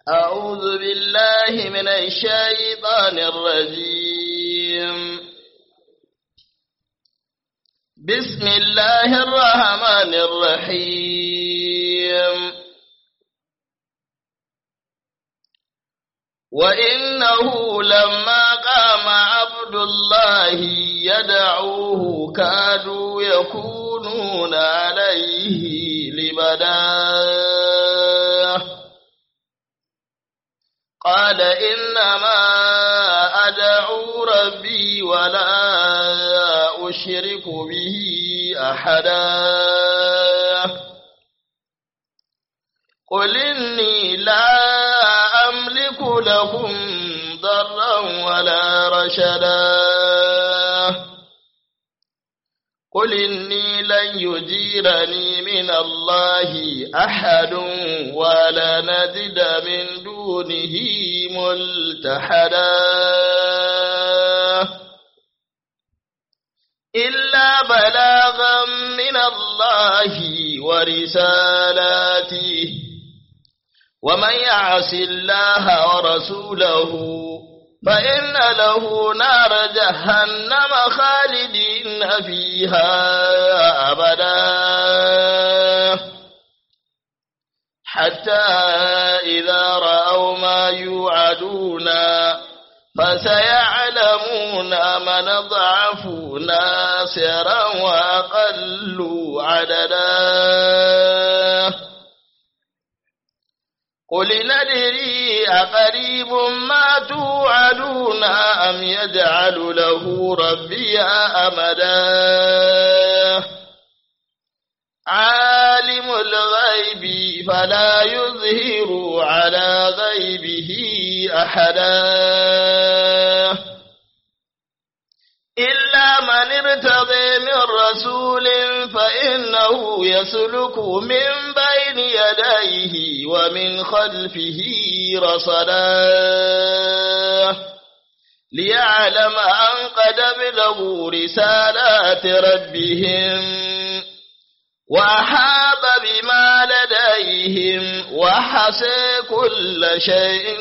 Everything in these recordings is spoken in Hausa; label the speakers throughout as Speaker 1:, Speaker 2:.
Speaker 1: أعوذ بالله من الشيطان الرجيم بسم الله الرحمن الرحيم وإنه لما قام عبد الله يدعوه كادوا يكونون عليه لبدا قال إنما أدعو ربي ولا أشرك به أحدا قل إني لا أملك لكم ضرا ولا رشدا قل إني لن يجيرني من الله أحد ولا نجد من دونه ملتحدا إلا بلاغا من الله ورسالاته ومن يعص الله ورسوله فإن له نار جهنم خالدين فيها أبدا حتى إذا رأوا ما يوعدون فسيعلمون من ضعف ناصرا وأقل عددا قل ندري أقريب ما توعدون أم يجعل له ربي أمدا عالم الغيب فلا يظهر على غيبه أحدا إلا من ارتضي من رسول فإنه يسلك من بين يديه ومن خلفه رصدا ليعلم أن قد بلغوا رسالات ربهم وأحاط بما لديهم وحصى كل شيء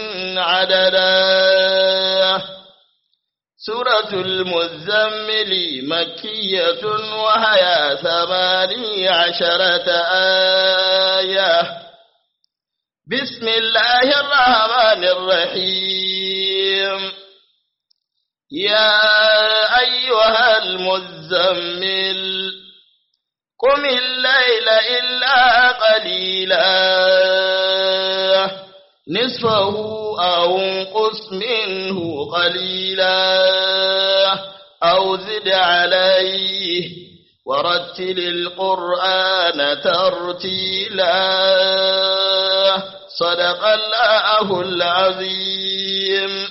Speaker 1: عددا سورة المزمل مكية وهي ثماني عشرة آية بسم الله الرحمن الرحيم يا أيها المزمل قم الليل إلا قليلا نصفه أو انقص منه قليلا أو زد عليه ورتل القرآن ترتيلا صدق الله العظيم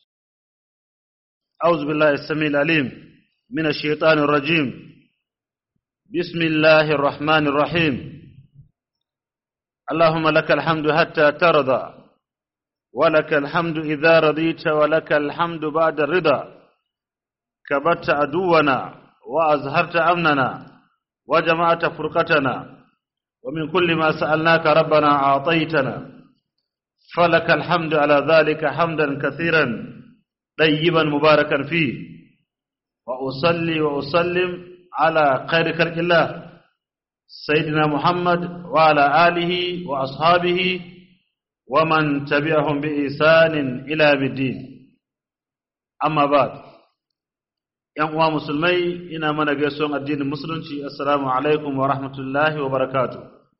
Speaker 2: أعوذ بالله السميع العليم من الشيطان الرجيم بسم الله الرحمن الرحيم اللهم لك الحمد حتى ترضى ولك الحمد إذا رضيت ولك الحمد بعد الرضا كبت عدونا وأزهرت أمننا وجمعت فرقتنا ومن كل ما سألناك ربنا أعطيتنا فلك الحمد على ذلك حمدا كثيرا طيبا مباركا فيه وأصلي وأسلم على خير خلق الله سيدنا محمد وعلى آله وأصحابه ومن تبعهم بإحسان إلى الدين أما بعد ‘yan uwa musulmai ina mana gaisuwan addinin musulunci assalamu alaikum wa rahmatullahi wa barakatu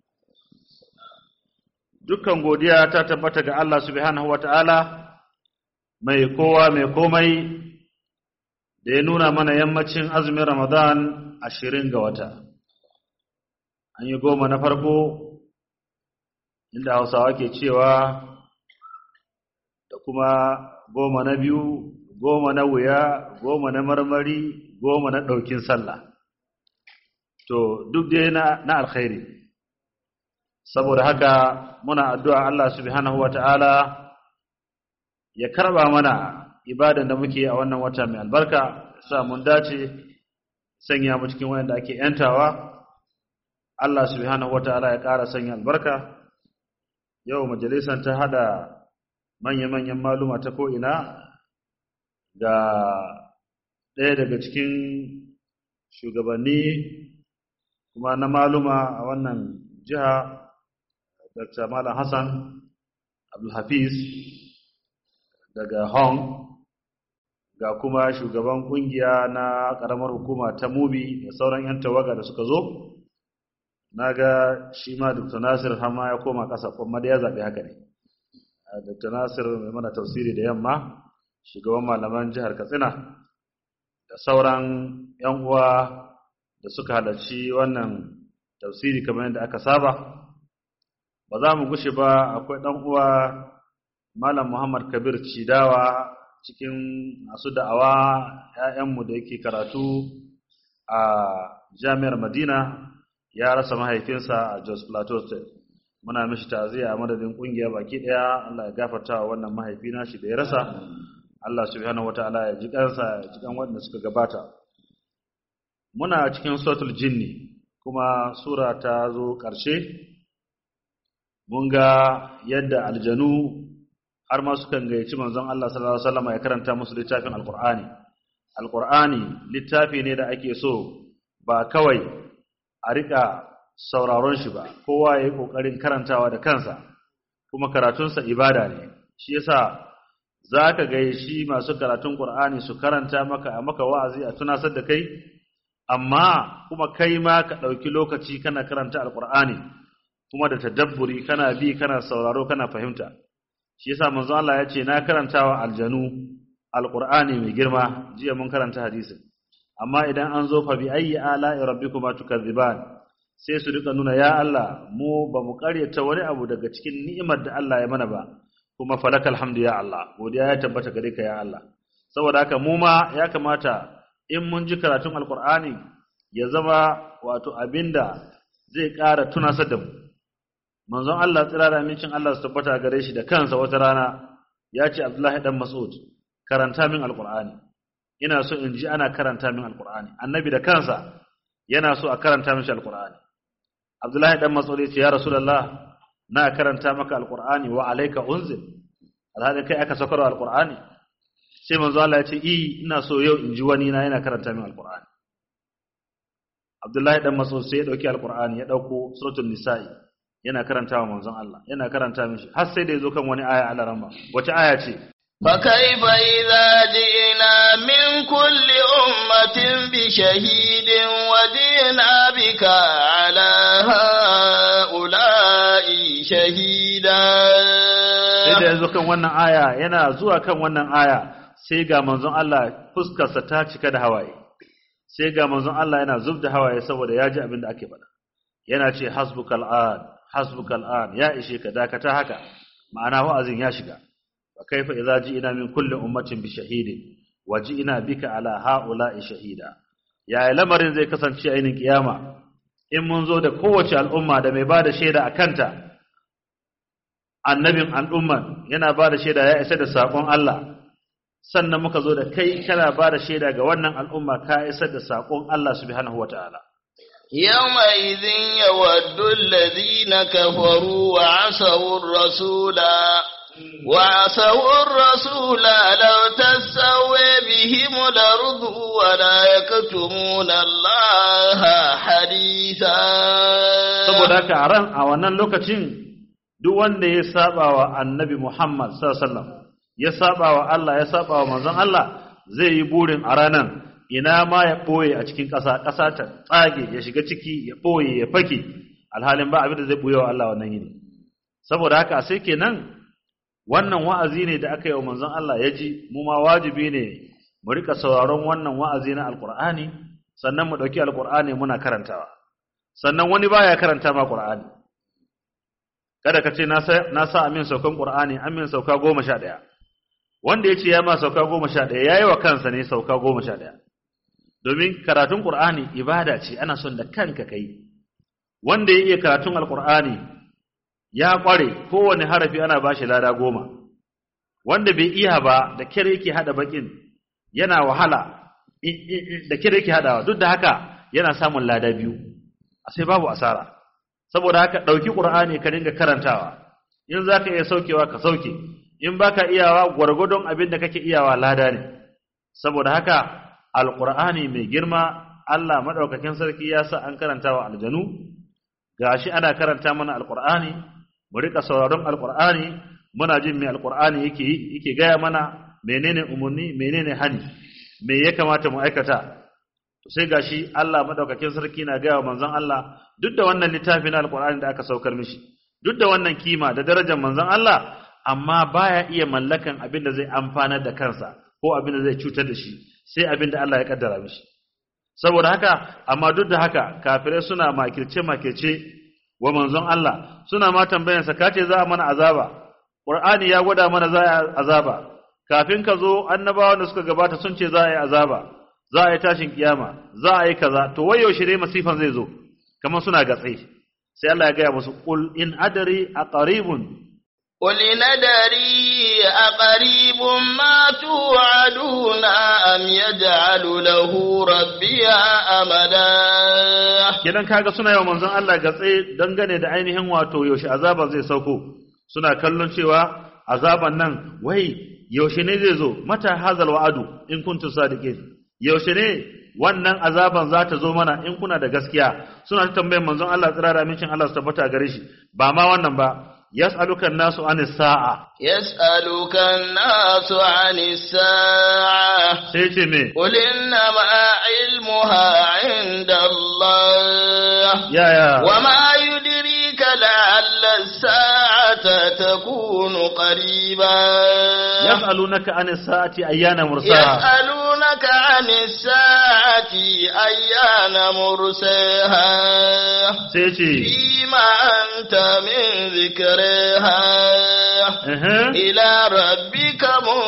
Speaker 2: dukkan godiya ta tabbata ga Allah subhanahu wa ta'ala mai kowa mai komai da ya nuna mana yammacin azumin ramadan ashirin ga wata an yi goma na farko inda hausawa ke cewa da kuma goma na biyu goma na wuya goma na marmari goma na ɗaukin sallah to duk dai na, na alkhairi saboda haka muna addu'a Allah subhanahu wa ta'ala ya karba mana ibadan da muke a wannan wata mai albarka sa mun dace sanya mu cikin wanda ake yantawa Allah subhanahu wa ta'ala ya ƙara sanya albarka yau majalisar ta hada manya-manyan maluma ta ko'ina ga ɗaya daga cikin shugabanni kuma na maluma a wannan jiha dr malam hassan abdulhafiz daga hong ga kuma shugaban kungiya na karamar hukuma ta mubi da sauran 'yan tawaga da suka zo na ga shi ma dr nasir hama ya koma ƙasa kuma da ya zaɓi haka ne dr nasir mai mana tausiri da yamma shugaban malaman jihar katsina da sauran 'yan uwa da suka halarci wannan tafsiri kamar yadda aka saba ba za mu gushe ba akwai ɗan uwa malam muhammad kabir cidawa cikin masu da'awa ‘ya'yanmu da yake karatu a jami'ar Madina ya rasa mahaifinsa a Jos Plateau State. Muna mishi ta'aziyya a madadin ƙungiya baki ɗaya Allah ya gafarta wa wannan mahaifina shi da ya rasa. Allah subhanahu wata'ala ya ji kansa ya ji kan waɗanda suka gabata. Muna cikin suratul jinni kuma sura ta zo ƙarshe. Mun ga yadda aljanu har ma sukan gayyaci manzon Allah sallallahu alaihi wasallam ya karanta musu littafin Alqur'ani Alqur'ani littafi ne da ake so ba kawai a rika sauraron shi ba kowa yayi kokarin karantawa da kansa kuma karatunsa ibada ne shi yasa zaka ga shi masu karatun Qur'ani su karanta maka a maka wa'azi a tunasar da kai amma kuma kai ma ka dauki lokaci kana karanta Alqur'ani kuma da tadabburi kana bi kana sauraro kana fahimta shi yasa manzo Allah ya ce na karantawa aljanu alqur'ani mai girma jiya mun karanta hadisin amma idan an zo fa bi ayyi ala'i rabbikuma tukadziban sai su rika nuna ya Allah mu ba mu karyata wani abu daga cikin ni'imar da Allah ya mana ba kuma falakal hamdu ya Allah godiya ya tabbata gare ka ya Allah saboda haka mu ma ya kamata in mun ji karatun alqur'ani ya zama wato abinda zai ƙara tunasar da mu manzon Allah tsira da amincin Allah su tabbata gare shi da kansa wata rana ya ce Abdullahi dan Mas'ud karanta min alqur'ani ina so in ji ana karanta min alqur'ani annabi da kansa yana so a karanta mishi alqur'ani Abdullahi dan Mas'ud ya ce ya Rasulullah na karanta maka alqur'ani wa alayka unzil alhali kai aka saukar alqur'ani sai manzo Allah ya ce i ina so yau in ji wani na yana karanta min alqur'ani Abdullahi dan Mas'ud sai ya dauki alqur'ani ya dauko suratul nisa'i yana karanta wa manzon Allah yana karanta mishi har sai da yazo kan wani aya Allah rama wace aya ce
Speaker 1: فكيف إذا جئنا من كل أمة بشهيد وجئنا بك على هؤلاء شهيدا
Speaker 2: sai da yazo kan wannan aya yana zuwa kan wannan aya sai ga manzon Allah fuskarsa ta cika da hawaye sai ga manzon Allah yana zubda hawaye saboda ya ji abin da ake faɗa yana ce hasbukal an hasbukal an ya ishe ka dakata haka ma'ana wa'azin ya shiga wa kaifa idza ji'ina min kulli ummatin bi shahidin wa ji'ina bika ala ha'ula'i shahida ya lamarin zai kasance a yinin kiyama in mun zo da kowace al'umma da mai bada shaida a kanta annabin al'umman yana bada shaida ya isa da sakon Allah sannan muka zo da kai kana bada shaida ga wannan al'umma ka isar da sakon Allah subhanahu wataala
Speaker 1: يومئذ يود الذين كفروا وعصوا الرسول وعصوا الرسول لو تسوي بهم الأرض ولا يكتمون الله حديثا
Speaker 2: saboda haka a ran a wannan lokacin duk wanda ya saba wa annabi Muhammad sallallahu alaihi wasallam ya saba wa Allah ya saba wa manzon Allah zai yi burin a ranan ina ma ya ɓoye a cikin ƙasa ƙasa ta tsage ya shiga ciki ya ɓoye ya fake alhalin ba abin da zai ɓoye wa Allah wannan yini saboda haka sai kenan wannan wa'azi ne da aka yi wa manzon Allah ya ji mu ma wajibi ne mu rika sauraron wannan wa'azi na alqur'ani sannan mu ɗauki alqur'ani muna karantawa sannan wani baya karanta ma qur'ani kada ka ce na sa amin saukan qur'ani amin sauka goma sha ɗaya wanda ya ce ya ma sauka goma sha ɗaya ya yi wa kansa ne sauka goma sha ɗaya domin karatun ƙur'ani ibada ce ana son da kanka kai wanda ya iya karatun alƙur'ani ya ƙware kowane harafi ana ba shi lada goma wanda bai iya ba da kyar yake haɗa baƙin yana wahala da kyar yake haɗawa duk da haka yana samun lada biyu a sai babu asara saboda haka ɗauki ƙur'ani ka dinga karantawa in za ka iya saukewa ka sauke in baka iyawa gwargwadon abin da kake iyawa lada ne saboda haka alqur'ani mai girma Allah madaukakin sarki ya sa an karanta wa aljanu gashi ana karanta mana alqur'ani mu rika sauraron alqur'ani muna jin me alqur'ani yake yake gaya mana menene umarni menene hani me ya kamata mu aikata to sai gashi Allah madaukakin sarki na gaya wa manzon Allah duk da wannan littafi na alqur'ani da aka saukar mishi duk da wannan kima da darajar manzon Allah amma baya iya mallakan abin da zai amfanar da kansa ko abin da zai cutar da shi sai abin da Allah ya kaddara mishi saboda haka amma duk da haka kafirai suna makirce makirce wa manzon Allah suna ma tambayansa kace za a mana azaba Qur'ani ya gwada mana za a azaba kafin ka zo annabawan da suka gabata sun ce za a yi azaba za a yi tashin kiyama za a yi kaza to wai yaushe ne masifan zai zo kamar suna gatse sai Allah ya gaya musu qul in adari aqaribun
Speaker 1: قل ندري أقريب ما توعدون أم يجعل له ربي أمدا
Speaker 2: kenan kaga suna yawan manzon Allah gatse dangane da ainihin wato yaushe azaban zai sauko suna kallon cewa azaban nan wai yaushe ne zai zo mata hazal wa'adu in kuntum sadiqin yaushe ne wannan azaban za ta zo mana in kuna da gaskiya suna ta tambayar manzon Allah tsira da amincin Allah su tabbata gare shi ba ma wannan ba yas'aluka nasu anis sa'a
Speaker 1: يسألك الناس عن الساعة
Speaker 2: sai ce me
Speaker 1: قل إنما علمها عند الله
Speaker 2: yaya
Speaker 1: وما يدريك لعل الساعة تكون قريبا
Speaker 2: yas'alunaka anis sa'ati ayyana mursaha
Speaker 1: يسألونك عن الساعة أيان مرساها
Speaker 2: sai ce
Speaker 1: فيما أنت من ذكرها
Speaker 2: ehe.
Speaker 1: إلى ربك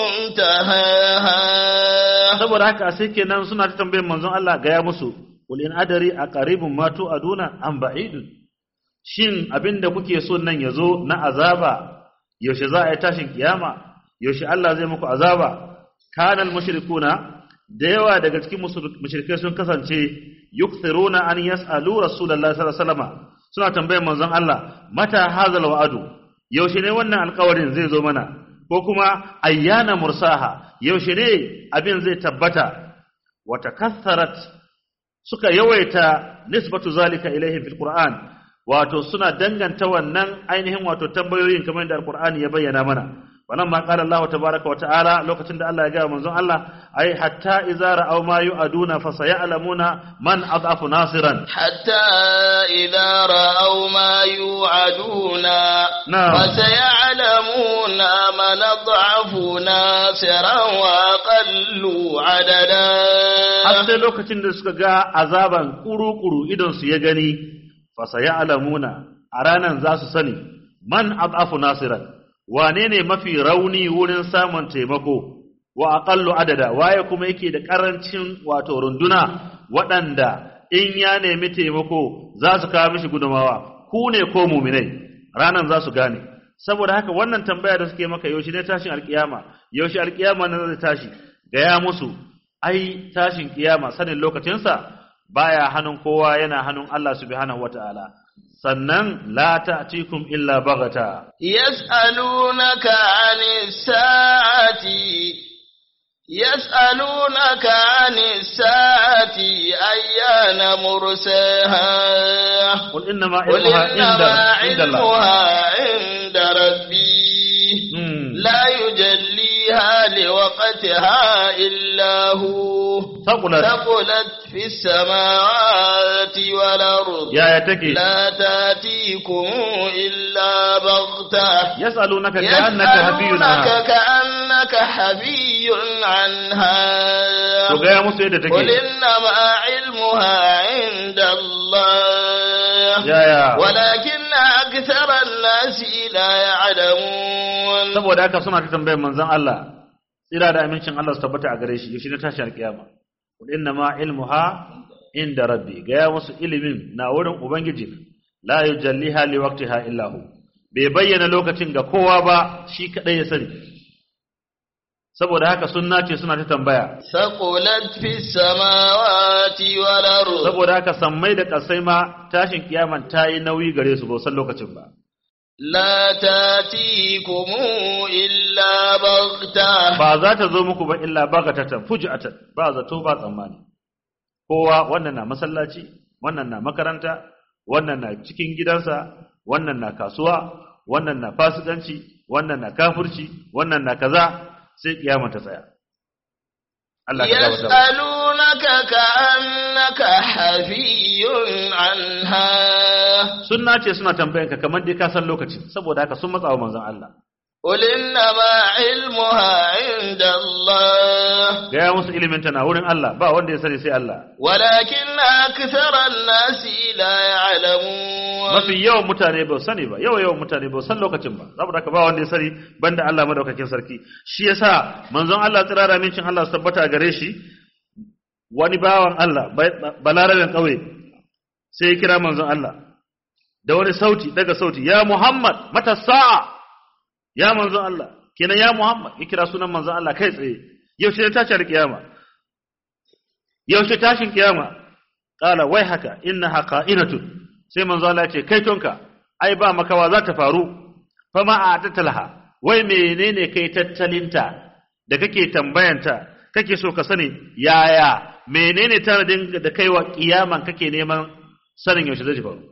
Speaker 1: منتهاها
Speaker 2: saboda haka sai kenan suna ta tambayar manzon Allah gaya musu qul in adari aqaribun ma tu'aduna am ba'idun shin abinda kuke so nan yazo na azaba yaushe za a yi tashin kiyama yaushe Allah zai muku azaba kanal mushrikuna da yawa daga cikin musul- mushrikai sun kasance yukthiruna an yas'alu rasulullahi sallallahu alaihi wasallam suna tambayar manzon Allah mata hazal wa'adu yaushe ne wannan alƙawarin zai zo mana ko kuma ayyana mursaha yaushe ne abin zai tabbata wa takassarat suka yawaita nisbatu zalika ilaihim fil qur'an wato suna danganta wannan ainihin wato tambayoyin kamar yadda alqur'ani ya bayyana mana wannan ma qala Allah tabaaraka wa ta'ala lokacin da Allah ya ga manzon Allah ai hatta idza ra'aw ma yu'aduna fa sayalamuna man adhafu nasiran
Speaker 1: حتى إذا رأوا ما يوعدون
Speaker 2: نعم.
Speaker 1: فسيعلمون من أضعف ناصرا وأقل عددا
Speaker 2: har sai lokacin da suka ga azaban kuru-kuru idon su ya gani fa sayalamuna a ranan za su sani man adhafu nasiran wane ne mafi rauni wurin samun taimako wa aqallu adada waye kuma yake da karancin wato runduna waɗanda in ya nemi taimako za su kawo mishi gudumawa ku ne ko muminai ranan za su gane saboda haka wannan tambaya da suke maka yaushe ne tashin alkiyama yaushe alkiyama ne zai tashi gaya musu ai tashin kiyama sanin lokacinsa baya hannun kowa yana hannun Allah subhanahu wataala sannan la ta'tikum illa bagata
Speaker 1: يسألونك عن الساعة يسألونك عن الساعة أيان مرساها
Speaker 2: qul innama
Speaker 1: قل
Speaker 2: ilmuha inda
Speaker 1: إنما
Speaker 2: inda Allah
Speaker 1: علمها عند ربي
Speaker 2: Hmm.
Speaker 1: لا يجليها لوقتها إلا هو
Speaker 2: Saqulat.
Speaker 1: ثقلت في السماوات والأرض
Speaker 2: yaya take
Speaker 1: لا تأتيكم إلا بغتة
Speaker 2: yas'alunaka ka'annaka hafiyyun
Speaker 1: يسألونك
Speaker 2: anha
Speaker 1: كأنك حبي عنها
Speaker 2: to gaya musu yadda
Speaker 1: قل
Speaker 2: take
Speaker 1: إنما علمها عند الله
Speaker 2: yaya
Speaker 1: ولكن أكثر الناس لا يعلمون
Speaker 2: saboda haka suna ta tambayar manzon Allah tsira da amincin Allah su tabbata a gare shi yaushe ne tashi alkiyama qul innama ilmuha inda rabbi gaya musu ilimin na wurin ubangiji la yujalliha li waqtiha illa hu bai bayyana lokacin ga kowa ba shi kadai ya sani saboda haka sunna ce suna ta tambaya
Speaker 1: ثقلت في السماوات والأرض
Speaker 2: saboda haka sammai da kasai ma tashin kiyaman ta yi nauyi gare su ba san lokacin ba
Speaker 1: لا تأتيكم إلا بغتة
Speaker 2: ba za ta zo muku ba illa bagatatan fujatan ba zato ba tsammani kowa wannan na masallaci wannan na makaranta wannan na cikin gidansa wannan na kasuwa wannan na fasikanci wannan na kafirci wannan na kaza sai kiyama ta tsaya Allah ka gabata
Speaker 1: يسألونك كأنك حفي عنها
Speaker 2: sunna ce suna tambayanka kamar dai ka san lokacin saboda haka sun matsa wa manzon Allah
Speaker 1: قل إنما علمها عند الله
Speaker 2: gaya musu ilimin ta na wurin Allah ba wanda ya sani sai Allah
Speaker 1: ولكن أكثر الناس لا يعلمون
Speaker 2: mafi yawan mutane ba su sani ba yawan yawan mutane ba su san lokacin ba saboda haka ba wanda ya sani banda Allah madaukakin sarki shi yasa manzon Allah tsirara mincin Allah su tabbata gare shi wani bawan Allah ba- balarabin kauye sai ya kira manzon Allah da wani sauti daga sauti ya Muhammad mata sa'a ya manzon Allah kenan ya Muhammad ya kira sunan manzon Allah kai tsaye yaushe ne tashar kiyama yaushe tashin kiyama qala wai haka innaha qa'inatun sai manzo Allah ya ce kai tonka ai ba makawa za ta faru fa ma atatalha wai menene kai tattalinta da kake tambayanta kake so ka sani yaya menene tanadin da kai wa kiyaman kake neman sanin yaushe zai faru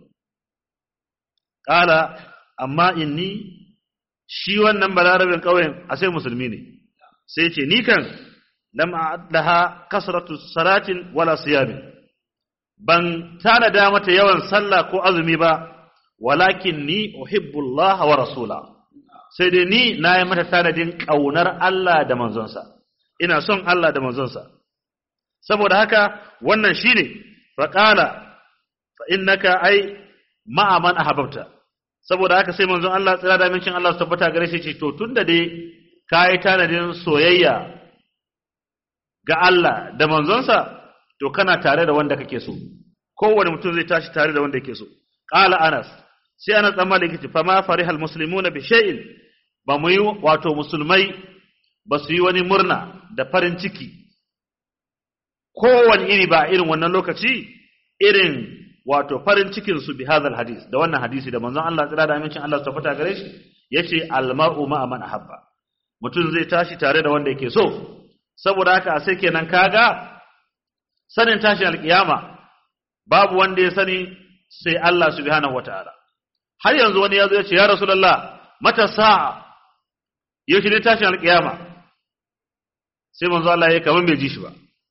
Speaker 2: qala amma inni shi wannan balarabin kauyen a sai musulmi ne sai ce ni kan lam a'adlaha kasratu salatin wala siyamin ban tanada mata yawan sallah ko azumi ba walakin ni uhibbullah wa rasula sai dai ni na yi mata tanadin ƙaunar Allah da manzonsa ina son Allah da manzonsa saboda haka wannan shine faqala fa innaka ai ma'a man ahabbta saboda haka sai manzon Allah tsira da mincin Allah su tabbata gare shi ce to tunda dai kai tanadin soyayya ga Allah da manzonsa to kana tare da wanda kake so kowane mutum zai tashi tare da wanda yake so qala anas sai anas dan malik ce fama farihal muslimuna bi shay'in ba mu yi wato musulmai ba su yi wani murna da farin ciki kowane iri ba irin wannan lokaci irin wato farin cikin su bi hadal hadis da wannan hadisi da manzon Allah tsira da amincin Allah su tabbata gare shi yace al mar'u ma'a man ahabba mutum zai tashi tare da wanda yake so saboda haka sai kenan kaga sanin tashin alkiyama babu wanda ya sani sai Allah subhanahu wataala har yanzu wani ya zo ya ce ya rasulullah mata sa'a yaushe ne tashin alkiyama sai manzo Allah ya kaman bai ji shi ba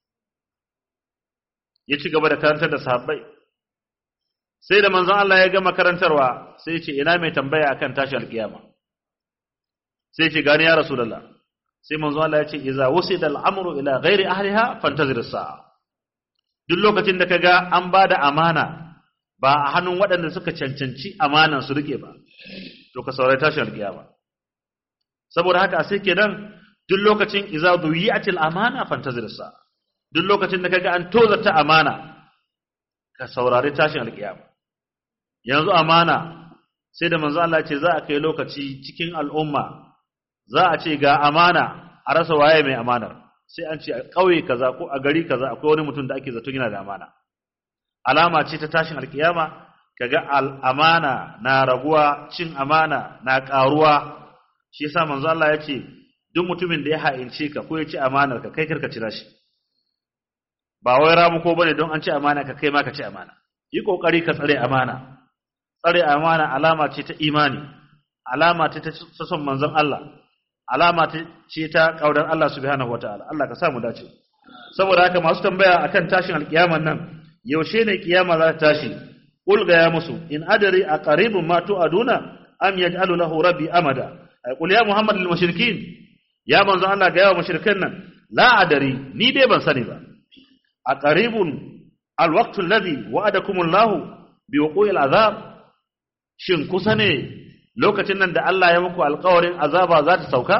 Speaker 2: ya ci gaba da karantar da sahabbai sai da manzon Allah ya gama karantarwa sai ya ce ina mai tambaya akan tashin alkiyama sai ya ce gani ya rasulullah sai manzo Allah ya ce iza wusida al'amru ila ghairi ahliha fantazir as-sa'a duk lokacin da kaga an bada amana ba a hannun waɗanda suka cancanci amanan su rike ba to ka saurari tashin alkiyama saboda haka sai kenan duk lokacin iza duyi'atil amana fantazir as-sa'a duk lokacin da kaga an tozarta amana ka saurari tashin alkiyama yanzu amana sai da manzo Allah ya ce za a kai lokaci cikin al'umma za a ce ga amana a rasa waye mai amanar sai an ce a ƙauye kaza ko a gari kaza akwai wani mutum da ake zaton yana da amana alama ce ta tashin alkiyama kaga al'amana na raguwa cin amana na ƙaruwa shi yasa manzo Allah ya ce duk mutumin da ya ha'ince ka ko ya ci amanar ka kai karka cira shi ba wai ramu ko bane don an ci amana ka kai ma ka ci amana yi kokari ka tsare amana tsare amana alama ce ta imani alama ce ta son manzon Allah alama ce ta kaudar Allah subhanahu wataala Allah ka sa mu dace saboda haka masu tambaya akan tashin alkiyaman nan yaushe ne kiyama za ta tashi qul ga ya musu in adari a qaribun ma tu'aduna am yaj'alu lahu rabbi amada ay qul ya muhammad lil mushrikin ya manzo Allah ga yawa mushrikan nan la adari ni dai ban sani ba a qaribun alwaqtu alladhi wa'adakum Allah bi wuqu'il azab shin kusa ne lokacin nan da Allah ya muku alƙawarin azaba za ta sauka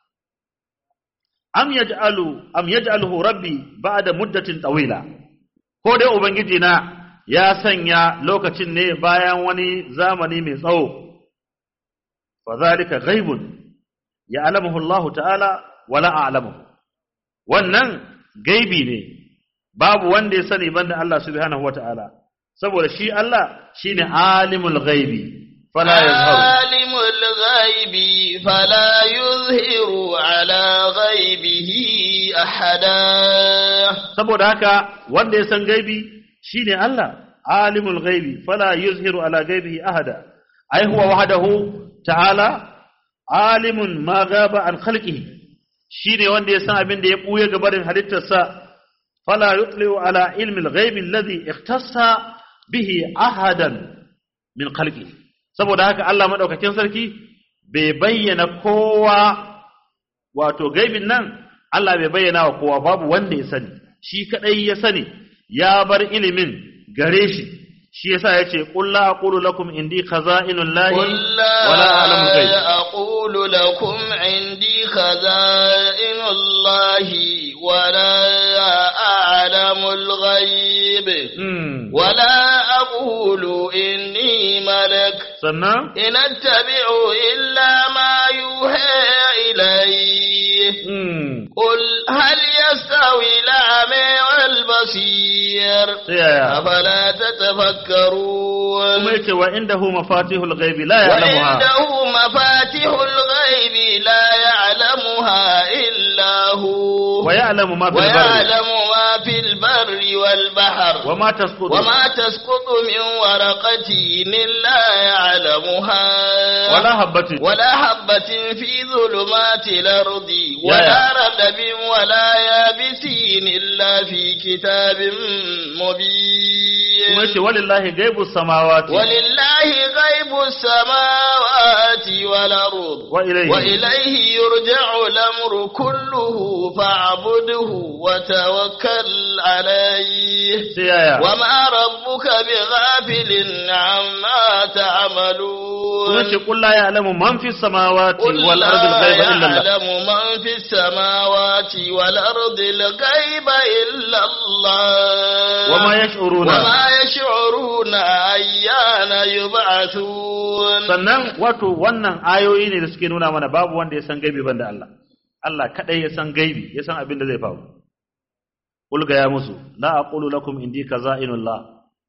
Speaker 2: am yaj'alu am yaj'aluhu rabbi ba'da muddatin tawila ko dai ubangiji na ya sanya lokacin ne bayan wani zamani mai tsawo fa zalika ghaibun ya'lamuhu Allah ta'ala wala a'lamuhu wannan gaibi ne babu wanda ya sani banda Allah subhanahu wata'ala saboda shi Allah shine alimul ghaibi fala yazharu
Speaker 1: عالم الغيب فلا يظهر أحدا
Speaker 2: saboda haka wanda ya san gaibi shine Allah alimul ghaibi fala yuzhiru ala ghaibihi ahada ai huwa wahdahu ta'ala alimun ma gaba an khalqihi shine wanda ya san abin da ya buye ga barin halittarsa fala yutliu ala ilmi al-ghaibi alladhi ikhtassa bihi ahadan min khalqihi saboda haka Allah madaukakin sarki bai bayyana kowa wato gaibin nan Allah bai bayyana wa kowa babu wanda ya sani shi kadai ya sani ya bar ilimin gare shi shi yasa yace qul la aqulu lakum indi khaza'inul lahi
Speaker 1: قل
Speaker 2: wala a'lamu
Speaker 1: لا
Speaker 2: ghaib
Speaker 1: أقول لكم عندي خزائن الله ولا أعلم الغيب
Speaker 2: Hmm.
Speaker 1: ولا أقول إني ملك
Speaker 2: sannan
Speaker 1: إن أتبع إلا ما يوحى إلي
Speaker 2: hmm.
Speaker 1: قل هل يستوي الأعمى والبصير
Speaker 2: sai yaya
Speaker 1: أفلا تتفكرون
Speaker 2: kuma yace wa indahu mafatihul ghaibi la ya'lamuha
Speaker 1: وعنده مفاتيح الغيب لا يعلمها إلا هو
Speaker 2: wa ya'lamu ma fil barri
Speaker 1: ويعلم ما في البر والبحر
Speaker 2: wa ma tasqutu
Speaker 1: وما تسقط من ورقة إلا يعلمها
Speaker 2: wala habatin
Speaker 1: ولا حبة في ظلمات الأرض
Speaker 2: يا
Speaker 1: ولا
Speaker 2: يا.
Speaker 1: رطب ولا يابس إلا في كتاب
Speaker 2: kuma
Speaker 1: مبين
Speaker 2: yace walillahi ghaibus samawati
Speaker 1: ولله غيب السماوات والأرض
Speaker 2: wa ilayhi
Speaker 1: وإليه يرجع الأمر كله فاعبده وتوكل عليه
Speaker 2: sai yaya
Speaker 1: وما ربك بغافل عما
Speaker 2: kuma
Speaker 1: تعملون
Speaker 2: yace qul la ya'lamu man fis samawati
Speaker 1: قل
Speaker 2: wal ardi al
Speaker 1: لا
Speaker 2: ghaiba illa Allah
Speaker 1: يعلم من في السماوات والأرض الغيب إلا الله
Speaker 2: وما يشعرون
Speaker 1: وما يشعرون أيان يبعثون
Speaker 2: sannan wato wannan ayoyi ne da suke nuna mana babu wanda ya san gaibi banda Allah Allah kadai ya san gaibi ya san abin da zai faru Qul ga ya musu la aqulu lakum indi kaza'inullah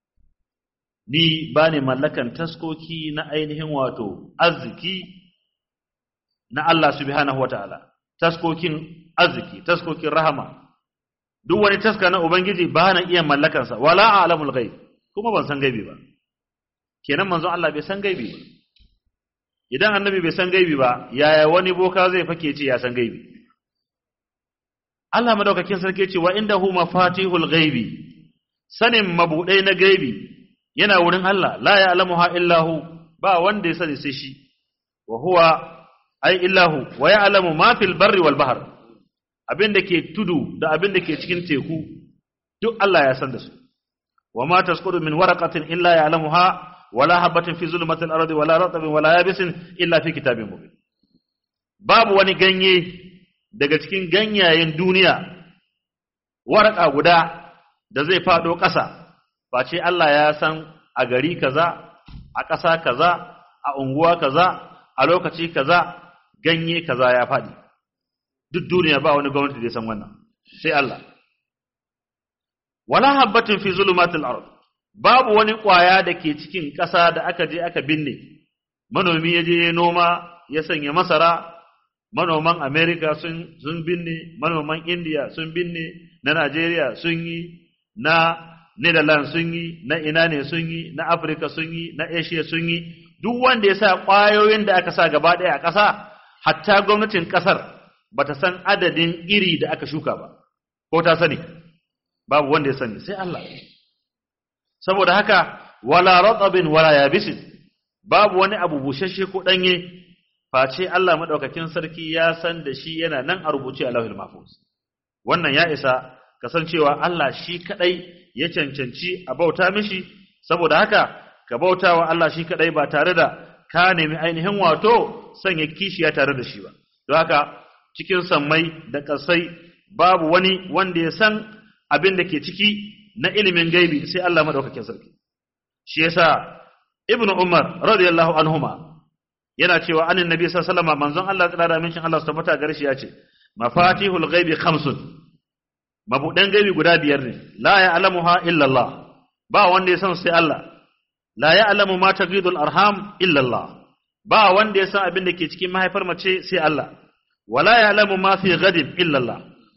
Speaker 2: ni bani mallakan taskoki na ainihin wato arziki na Allah subhanahu wataala taskokin arziki taskokin rahama duk wani taska na ubangiji ba na iya mallakansa wala a'lamul ghaib kuma ban san gaibi ba kenan manzon Allah bai san gaibi ba idan annabi bai san gaibi ba yaya wani boka zai fake ce ya san gaibi Allah madaukakin sarki ce wa indahu mafatihul ghaibi sanin mabudai na gaibi yana wurin Allah la ya'lamuha illa hu ba wanda ya sani sai shi wa huwa ai illahu wa ya'lamu ma fil barri wal bahr abin da ke tudu da abin da ke cikin teku duk Allah ya san da su wa ma tasqutu min waraqatin illa ya'lamuha wala habatin fi zulmatil ardi wala ratabin wala yabisin illa fi kitabin mubin babu wani ganye daga cikin ganyayen duniya waraka guda da zai fado ƙasa face Allah ya san a gari kaza a ƙasa kaza a unguwa kaza a lokaci kaza ganye kaza ya faɗi duk duniya ba wani gwamnati da ya san wannan sai Allah wala habbatin fi zulumatil ard babu wani ƙwaya da ke cikin ƙasa da aka je aka binne manomi ya je noma ya sanya masara manoman America sun sun binne manoman India sun binne na Najeriya sun yi na Netherlands sun yi na ina ne sun yi na Africa sun yi na Asia sun yi duk wanda ya sa ƙwayoyin da aka sa gaba ɗaya a ƙasa hatta gwamnatin ƙasar bata san adadin iri da aka shuka ba ko ta sani babu wanda ya sani sai Allah saboda haka wala ratabin wala yabisin babu wani abu bushashe ko danye face Allah madaukakin sarki ya san da shi yana nan a rubuce a lauhil mahfuz wannan ya isa kasancewa Allah shi kadai ya cancanci a bauta mishi saboda haka ka bautawa Allah shi kadai ba tare da ka nemi ainihin wato sanya kishiya tare da shi ba don haka cikin sammai da kasai babu wani wanda ya san abin da ke ciki na ilimin gaibi sai Allah madaukakin sarki shi yasa ibnu umar radiyallahu anhuma yana cewa anin nabi sallallahu alaihi wasallam manzon Allah tsara da mincin Allah su tabbata gare shi yace mafatihul ghaibi khamsun mabudan gaibi guda biyar ne la ya'lamuha illa Allah ba wanda ya san sai Allah la ya'lamu ma tagidul arham illa Allah ba wanda ya san abin da ke cikin mahaifar mace sai Allah wala ya'lamu ma fi ghadin illa Allah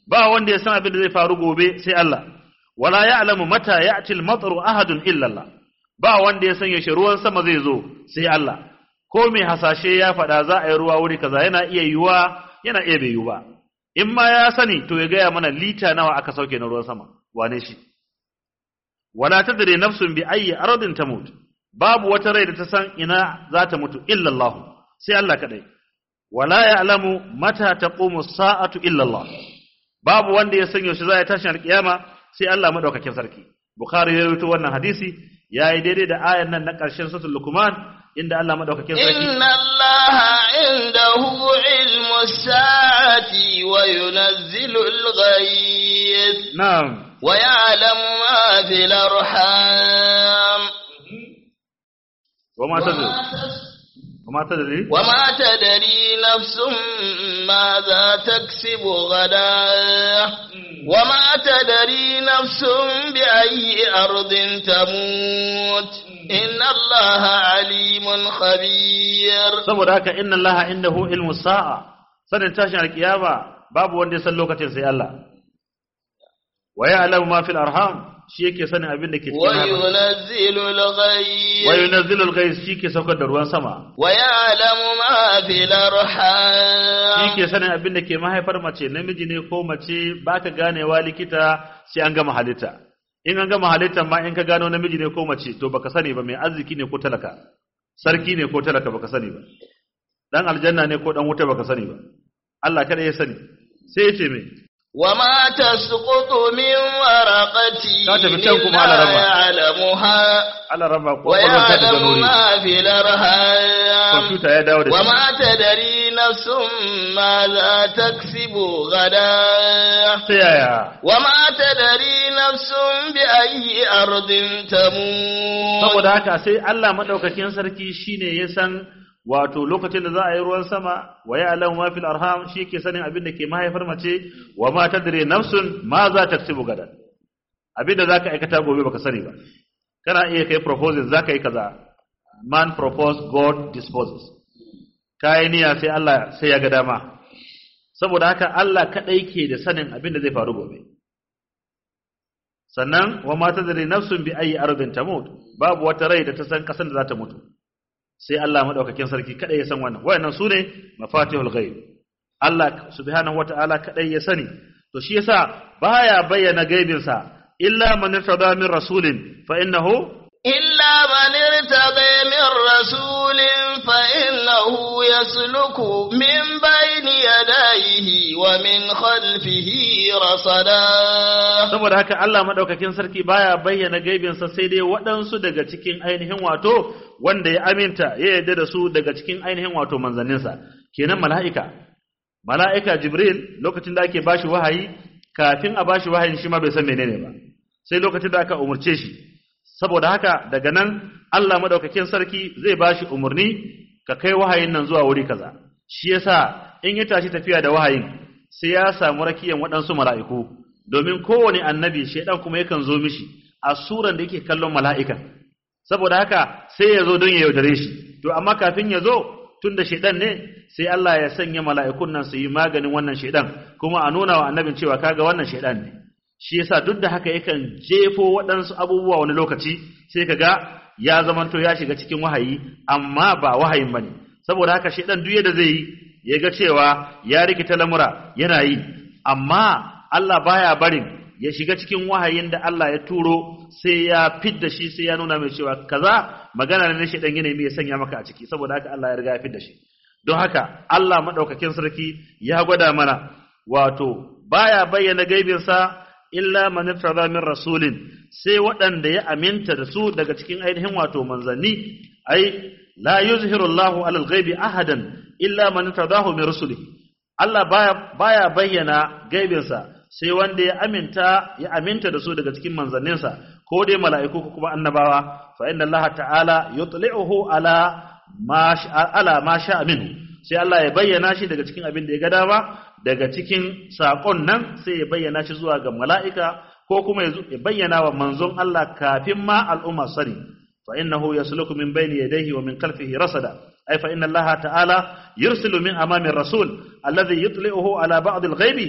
Speaker 2: ba wanda ya san abin da zai faru gobe sai Allah wala ya'lamu mata ya'ti al-matru ahadun illa Allah ba wanda ya san yaushe ruwan sama zai zo sai Allah ko mai hasashe ya faɗa za a yi ruwa wuri kaza yana iya yiwa yana iya bai yiwu ba in ma ya sani to ya gaya mana lita nawa aka sauke na ruwan sama wane shi wala tadri nafsun bi ayyi ardin tamut babu wata rai da ta san ina za ta mutu illa Allah sai Allah kadai wala ya'lamu mata taqumu sa'atu illa Allah babu wanda ya san yaushe za ya tashi alkiyama sai Allah madaukakin sarki bukhari ya rawaito wannan hadisi yayi daidai da ayan nan na ƙarshen suratul luqman inda Allah madaukakin sarki
Speaker 1: inna allaha indahu ilmu sa'ati wa yunazzilu al-ghayth
Speaker 2: na'am
Speaker 1: wa ya'lamu ma fil arham
Speaker 2: wa ma tadri wa ma tadri
Speaker 1: وما تدري نفس ماذا تكسب غدا وما تدري نفس بأي أرض تموت إن الله عليم خبير
Speaker 2: saboda haka inna allaha indahu ilmu sa'a sanin tashin alkiyama babu wanda ya san lokacin sai Allah wa ya'lamu ma fil arham shi yake sanin abin da ke cikin mahaifa
Speaker 1: وينزل
Speaker 2: wa
Speaker 1: الغيث
Speaker 2: yunazzilul ghais shi ke saukar da ruwan sama
Speaker 1: ويعلم ما في
Speaker 2: shi
Speaker 1: الأرحام
Speaker 2: ke sanin abin da ke mahaifar mace namiji ne ko mace baka ganewa likita sai an gama halitta in an gama halittar ma in ka gano namiji ne ko mace to baka sani ba mai arziki ne ko talaka sarki ne ko talaka baka sani ba dan aljanna ne ko dan wuta baka sani ba Allah kada ya sani sai ya ce mai
Speaker 1: وما تسقط من ورقة
Speaker 2: Ka tafi can kuma
Speaker 1: إلا
Speaker 2: Alaraba.
Speaker 1: يعلمها
Speaker 2: Allah raba kwakwalwar ta daga
Speaker 1: ويعلم
Speaker 2: nuri
Speaker 1: ما في الأرحام
Speaker 2: kwamfuta ya dawo da shi
Speaker 1: وما تدري نفس ماذا تكسب غدا
Speaker 2: ta yaya
Speaker 1: وما تدري نفس بأي أرض تموت
Speaker 2: saboda haka sai Allah madaukakin sarki shine ya san wato lokacin da za a yi ruwan sama wa ya'lamu ma fil arham shi ke sanin abin da ke mahaifar mace wa ma tadri nafsun ma za taksubu gadan abin da zaka aikata gobe baka sani ba kana iya kai proposal zaka yi kaza man propose god disposes kai niyya sai Allah sai ya ga dama saboda haka Allah kadai ke da sanin abin da zai faru gobe sannan wa ma tadri nafsun bi ayi ardin tamut babu wata rai da ta san kasan da za ta mutu sai Allah madaukakin sarki kadai ya san wannan wayannan sune mafatihul ghaib Allah subhanahu wataala kadai ya sani to shi yasa baya bayyana gaibin sa illa man irtada min rasulin fa innahu
Speaker 1: إلا من ارتضى من رسول فإنه يسلك من بين يديه ومن خلفه رصدا
Speaker 2: saboda haka Allah madaukakin sarki baya bayyana gaibin sa sai dai waɗansu daga cikin ainihin wato wanda ya aminta ya yarda da su daga cikin ainihin wato manzanninsa kenan mala'ika mala'ika jibril lokacin da ake bashi wahayi kafin a bashi wahayin shi ma bai san menene ba sai lokacin da aka umurce shi saboda haka daga nan Allah madaukakin sarki zai bashi umurni ka kai wahayin nan zuwa wuri kaza shi yasa in ya tashi tafiya da wahayin sai ya samu rakiyan waɗansu mala'iku domin kowane annabi shaidan kuma yakan zo mishi a suran da yake kallon mala'ikan saboda haka sai ya zo don ya yaudare shi to amma kafin ya zo tun da shaidan ne sai Allah ya sanya mala'ikun nan su yi maganin wannan shaidan kuma a nuna wa annabin cewa kaga wannan shaidan ne shi yasa duk da haka yakan jefo waɗansu abubuwa wani lokaci sai kaga ya zamanto ya shiga cikin wahayi amma ba wahayin bane saboda haka shaidan duk yadda zai yi ya ga cewa ya rikita lamura yana yi amma Allah baya barin ya shiga cikin wahayin da Allah ya turo sai ya fidda shi sai ya nuna mai cewa kaza magana ne shi dan yana mai sanya maka a ciki saboda haka Allah ya riga ya fidda shi don haka Allah madaukakin sarki ya gwada mana wato baya bayyana gaibin sa illa man irtada min rasulin sai waɗanda ya aminta da su daga cikin ainihin wato manzanni ai la yuzhiru Allahu alal ghaibi ahadan illa man irtadahu min rusulihi Allah baya baya bayyana gaibinsa sai wanda ya aminta ya aminta da su daga cikin manzanninsa ko dai mala'iku ko kuma annabawa fa inna Allah ta'ala yutli'uhu ala ma ala ma sha'a minhu sai Allah ya bayyana shi daga cikin abin da ya ga dama daga cikin sakon nan sai ya bayyana shi zuwa ga mala'ika ko kuma ya bayyana wa manzon Allah kafin ma al'umma sani fa innahu yasluku min bayni yadayhi wa min khalfihi rasada ay fa inna Allah ta'ala yursilu min amami ar-rasul alladhi yutli'uhu ala ba'd al-ghaibi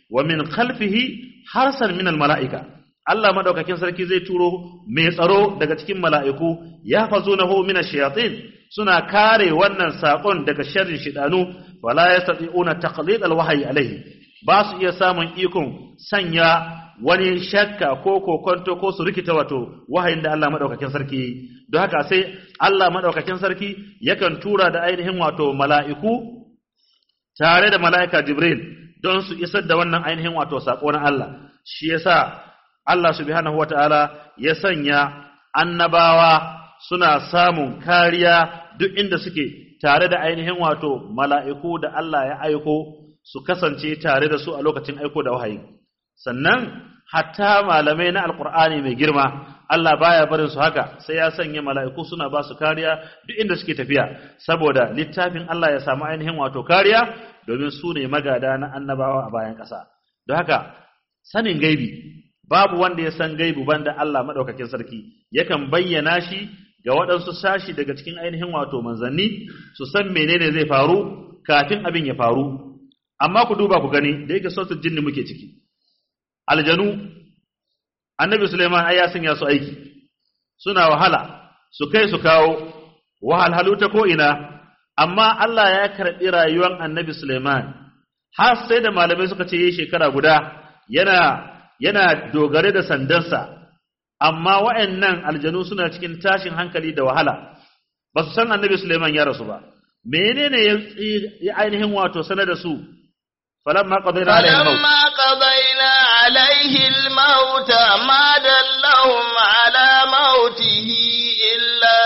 Speaker 2: wa min khalfihi harsan min mala'ika Allah madaukakin sarki zai turo mai tsaro daga cikin mala'iku ya fazunahu min ash-shayatin suna kare wannan sakon daga sharrin shidanu wala yastati'una taqlid al-wahyi alayhi ba su iya samun ikon sanya wani shakka ko kokonto ko su rikita wato wahayin da Allah madaukakin sarki don haka sai Allah madaukakin sarki yakan tura da ainihin wato mala'iku tare da mala'ika Jibril don su isar da wannan ainihin wato sako na Allah shi yasa Allah subhanahu wataala ya sanya annabawa suna samun kariya duk inda suke tare da ainihin wato mala'iku da Allah ya aiko su kasance tare da su a lokacin aiko da wahayi sannan hatta malamai na alkur'ani mai girma Allah baya barin su haka sai ya sanya mala'iku suna ba su kariya duk inda suke tafiya saboda littafin Allah ya samu ainihin wato kariya domin su ne magada na annabawa a bayan ƙasa don haka sanin gaibi babu wanda ya san gaibu banda Allah madaukakin sarki yakan bayyana shi ga waɗansu sashi daga cikin ainihin wato manzanni su san menene zai faru kafin abin ya faru amma ku duba ku gani da yake sautul jinni muke ciki aljanu annabi Suleiman ai ya sanya su aiki suna wahala su kai su kawo wahalhalu ta ko ina amma Allah ya karɓi rayuwar annabi Suleiman har sai da malamai suka ce yi shekara guda yana yana dogare da sandansa amma wa'annan aljanu suna cikin tashin hankali da wahala ba su san annabi Suleiman ya rasu ba menene ya ainihin wato sanar da su falamma qadayna alaihi al-maut
Speaker 1: فلما قضينا عليه الموت ما دلهم على موته إلا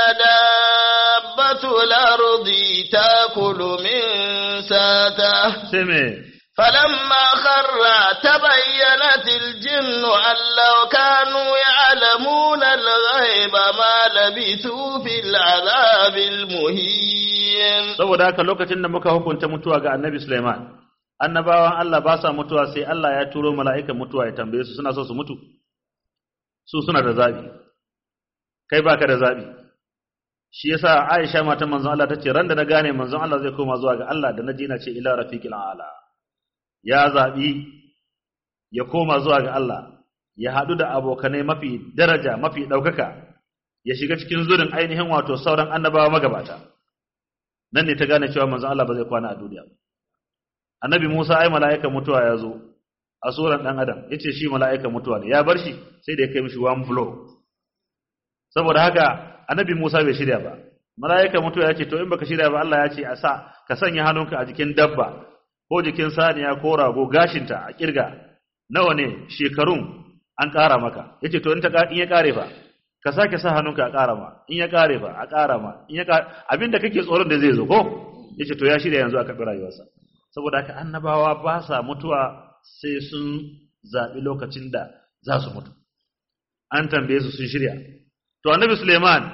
Speaker 1: دابة الأرض تأكل من ساته
Speaker 2: sai me
Speaker 1: فلما خر تبينت الجن أن لو كانوا يعلمون الغيب ما لبثوا في العذاب المهين
Speaker 2: saboda haka lokacin da muka hukunta mutuwa ga annabi Suleiman annabawan Allah ba sa mutuwa sai Allah ya turo mala'ikan mutuwa ya tambaye su suna so su mutu su suna da zabi kai baka da zabi shi yasa Aisha matan manzon Allah tace ran da na gane manzon Allah zai koma zuwa ga Allah da naji na ce ila rafiqil a'la ya zabi ya koma zuwa ga Allah ya hadu da abokanai mafi daraja mafi daukaka ya shiga cikin zurin ainihin wato sauran annabawa magabata nan ne ta gane cewa manzon Allah ba zai kwana a duniya ba annabi Musa ai mala'ikan mutuwa ya zo a suran dan adam yace shi mala'ikan mutuwa ne ya bar shi sai da ya kai mishi one blow saboda haka annabi Musa bai shirya ba mala'ikan mutuwa yace to in baka shirya ba Allah ya ce a sa ka sanya hannunka a jikin dabba ko jikin saniya ko rago gashinta a kirga nawa ne shekarun an ƙara maka yace to in ta in ya ƙare fa ka sake sa hannunka a ƙara ma in ya ƙare fa a ƙara ma in ya ƙare abinda kake tsoron da zai zo ko yace to ya shirya yanzu a karɓi rayuwarsa saboda haka annabawa ba sa mutuwa sai sun zaɓi lokacin da za su mutu an tambaye su sun shirya to annabi suleiman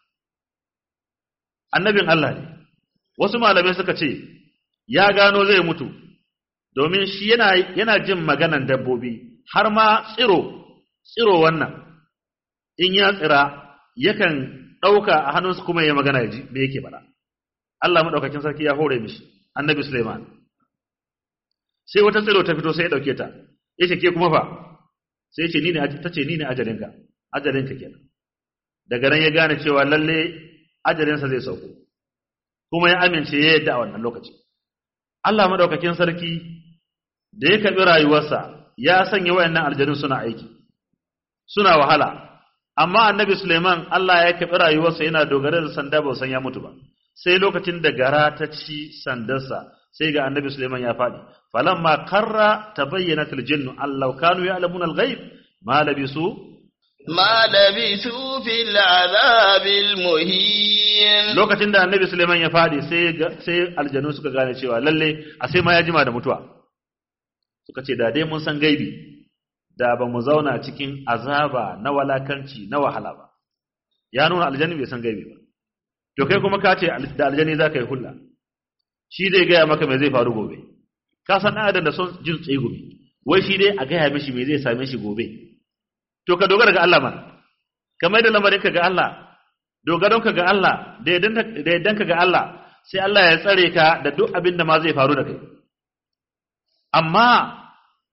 Speaker 2: annabin Allah ne wasu malamai suka ce ya gano zai mutu domin shi yana, yana jin maganan dabbobi har ma tsiro tsiro wannan in ya tsira yakan ɗauka a hannunsu kuma ya magana ya ji me yake faɗa Allah maɗaukakin sarki ya hore mishi annabi Suleiman sai wata tsiro ta fito sai ya dauke ta yace ke kuma fa sai yace ni ne tace ni ne ajalinka ajalinka kenan daga nan ya gane cewa lalle ajalinsa zai sauko kuma ya amince ya yadda a wannan lokaci Allah madaukakin sarki da ya karbi rayuwarsa ya sanya wayannan aljanun suna aiki suna wahala amma annabi Suleiman Allah ya karbi rayuwarsa yana dogare da sanda ba san ya mutu ba sai lokacin da gara ta ci sandarsa sai ga annabi Suleiman ya faɗi falamma karra tabayyanat aljinnu allau kanu ya'lamuna alghaib ma labisu
Speaker 1: ما لبثوا في العذاب المهين
Speaker 2: lokacin da annabi Suleiman ya faɗi sai sai aljanu suka gane cewa lalle a sai ma ya jima da mutuwa suka ce da dai mun san gaibi da ba mu zauna cikin azaba na walakanci na wahala ba ya nuna aljani bai san gaibi ba to kai kuma ka ce da aljani za ka yi hulla shi zai gaya maka mai zai faru gobe ka san ɗan adam da son jin tsegumi wai shi dai a gaya mishi mai zai same shi gobe to ka dogara ga Allah man kamar da lamarin ka ga Allah dogaron ka ga Allah da yaddan ka ga Allah sai Allah ya tsare ka da duk abin da ma zai faru da kai amma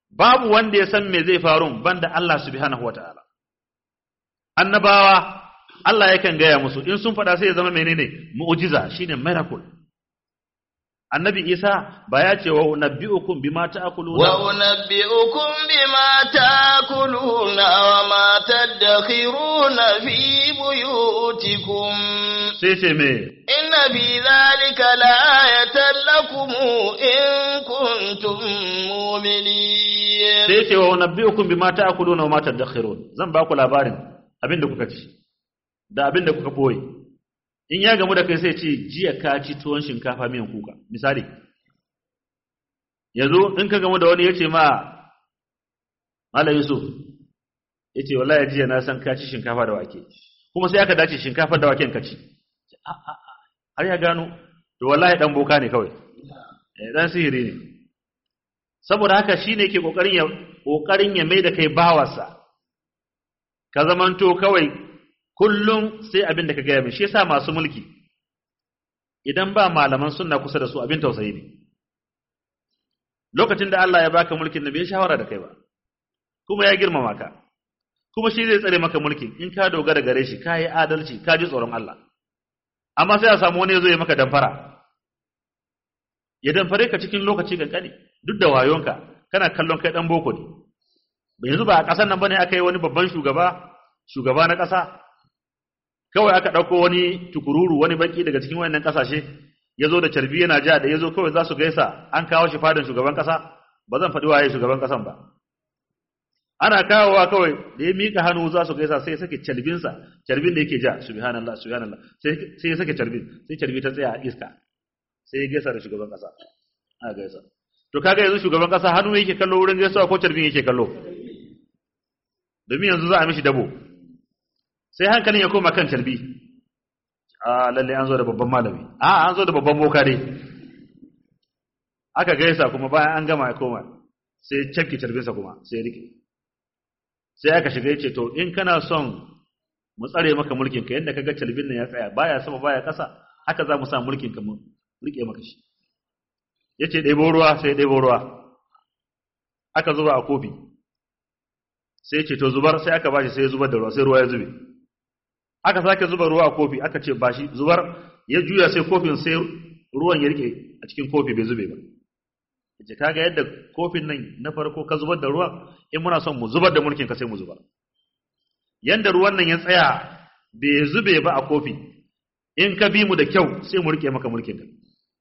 Speaker 2: babu wanda ya san me zai faru banda Allah subhanahu wataala annabawa Allah yakan gaya musu in sun faɗa sai ya zama menene mu'jiza shine miracle annabi Isa ba ya ce wa nabbi'ukum bima ta'kuluna
Speaker 1: wa unabbi'ukum bima ta'kuluna wa ma tadakhiruna fi buyutikum
Speaker 2: sai ce me
Speaker 1: inna fi dhalika la'ayatan lakum in kuntum mu'minin
Speaker 2: sai ce wa nabbi'ukum bima ta'kuluna wa ma tadakhirun zan ba ku labarin abinda kuka ci da abinda kuka boye in ya gamu da kai sai ce jiya ka ci tuwon shinkafa miyan kuka misali yanzu in ka gamu da wani ya ce ma Malam Yusuf ya ce wallahi jiya na san ka ci shinkafa da wake kuma sai aka dace shinkafa da waken ka ci har ya gano to wallahi dan boka ne kawai dan sihiri ne saboda haka shine yake kokarin ya kokarin ya mai da kai bawarsa ka zamanto kawai kullum sai abin da ka gaya min shi yasa masu mulki idan ba malaman sunna kusa da su abin tausayi ne lokacin da Allah ya baka mulkin da bai shawara da kai ba kuma ya girmama ka kuma shi zai tsare maka mulkin in ka dogara gare shi ka yi adalci ka ji tsoron Allah amma sai a samu wani ya zo ya maka damfara ya damfare ka cikin lokaci kankani duk da wayonka kana kallon kai dan boko ne yanzu ba a ƙasar nan bane aka yi wani babban shugaba shugaba na ƙasa kawai aka ɗauko wani tukururu wani baki daga cikin wayannan ƙasashe ya zo da carbi yana ja da ya zo kawai za su gaisa an kawo shi fadin shugaban ƙasa ba zan faɗi waye shugaban ƙasan ba ana kawowa kawai da ya miƙa hannu za su gaisa sai ya sake carbinsa carbin da yake ja subhanallah subhanallah sai ya sake carbin sai carbi ta tsaya a iska sai ya gaisa da shugaban ƙasa a gaisa to kaga yanzu shugaban ƙasa hannu yake kallo wurin gaisawa ko carbin yake kallo domin yanzu za a mishi dabo sai hankalin ya koma kan carbi a lalle an zo da babban malami a an zo da babban boka dai aka gaisa kuma bayan an gama ya koma sai cafke carbinsa kuma sai ya rike sai aka shiga yace to in kana son mu tsare maka mulkin ka yadda kaga carbin nan ya tsaya baya sama baya kasa haka za mu sa mulkin ka mu rike maka shi yace ɗebo ruwa sai ɗebo ruwa aka zuba a kofi sai ce to zubar sai aka bashi sai ya zubar da ruwa sai ruwa ya zube aka sake zuba ruwa a kofi aka ce bashi zubar ya juya sai kofin sai ruwan ya rike a cikin kofi bai zube ba yace kaga yadda kofin nan na farko ka zubar da ruwa in muna son mu zubar da mulkin ka sai mu zubar yanda ruwan nan ya tsaya bai zube ba a kofi in ka bi mu da kyau sai mu rike maka mulkin ka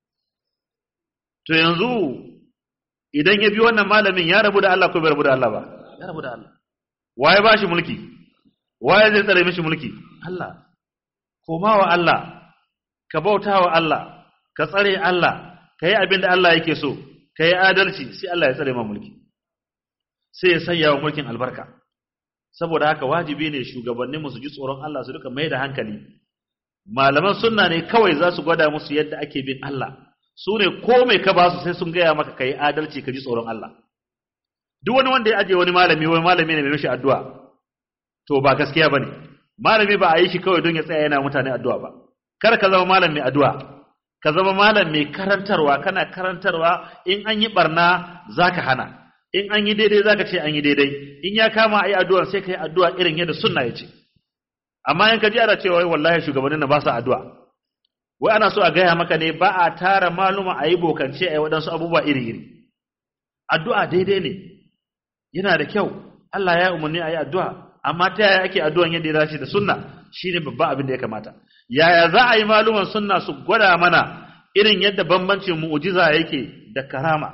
Speaker 2: to yanzu idan ya bi wannan malamin ya rabu da Allah ko bai rabu da Allah ba ya rabu da Allah waye ba shi mulki waye zai tsare mishi mulki Allah koma wa Allah ka bauta wa Allah ka tsare Allah ka yi abin da Allah yake so ka yi adalci sai Allah ya tsare ma mulki sai ya sanya wa mulkin albarka saboda haka wajibi ne shugabannin su ji tsoron Allah su duka mai da hankali malaman sunna ne kawai za su gwada musu yadda ake bin Allah su ne ko mai ka ba su sai sun gaya maka ka yi adalci ka ji tsoron Allah duk wani wanda ya aje wani malami wani malami ne mai mishi addu'a to ba gaskiya bane malami ba a yi shi kawai don ya tsaya yana mutane addu'a ba kar ka zama malam mai addu'a ka zama malam mai karantarwa kana karantarwa in an yi barna zaka hana in an yi daidai zaka ce an yi daidai in ya kama ayi addu'a sai ka yi addu'a irin yadda sunna ya ce amma in ka ji ana cewa wallahi shugabannin na ba sa addu'a wai ana so a gaya maka ne ba a tara maluma a yi bokance a yi waɗansu abubuwa iri-iri addu'a daidai ne yana da kyau Allah ya umarni a yi addu'a amma ta yaya ake addu'an yadda ya dace da sunna shine babban abin da ya kamata yaya za a yi maluman sunna su gwada mana irin yadda bambancin mu'ujiza yake da karama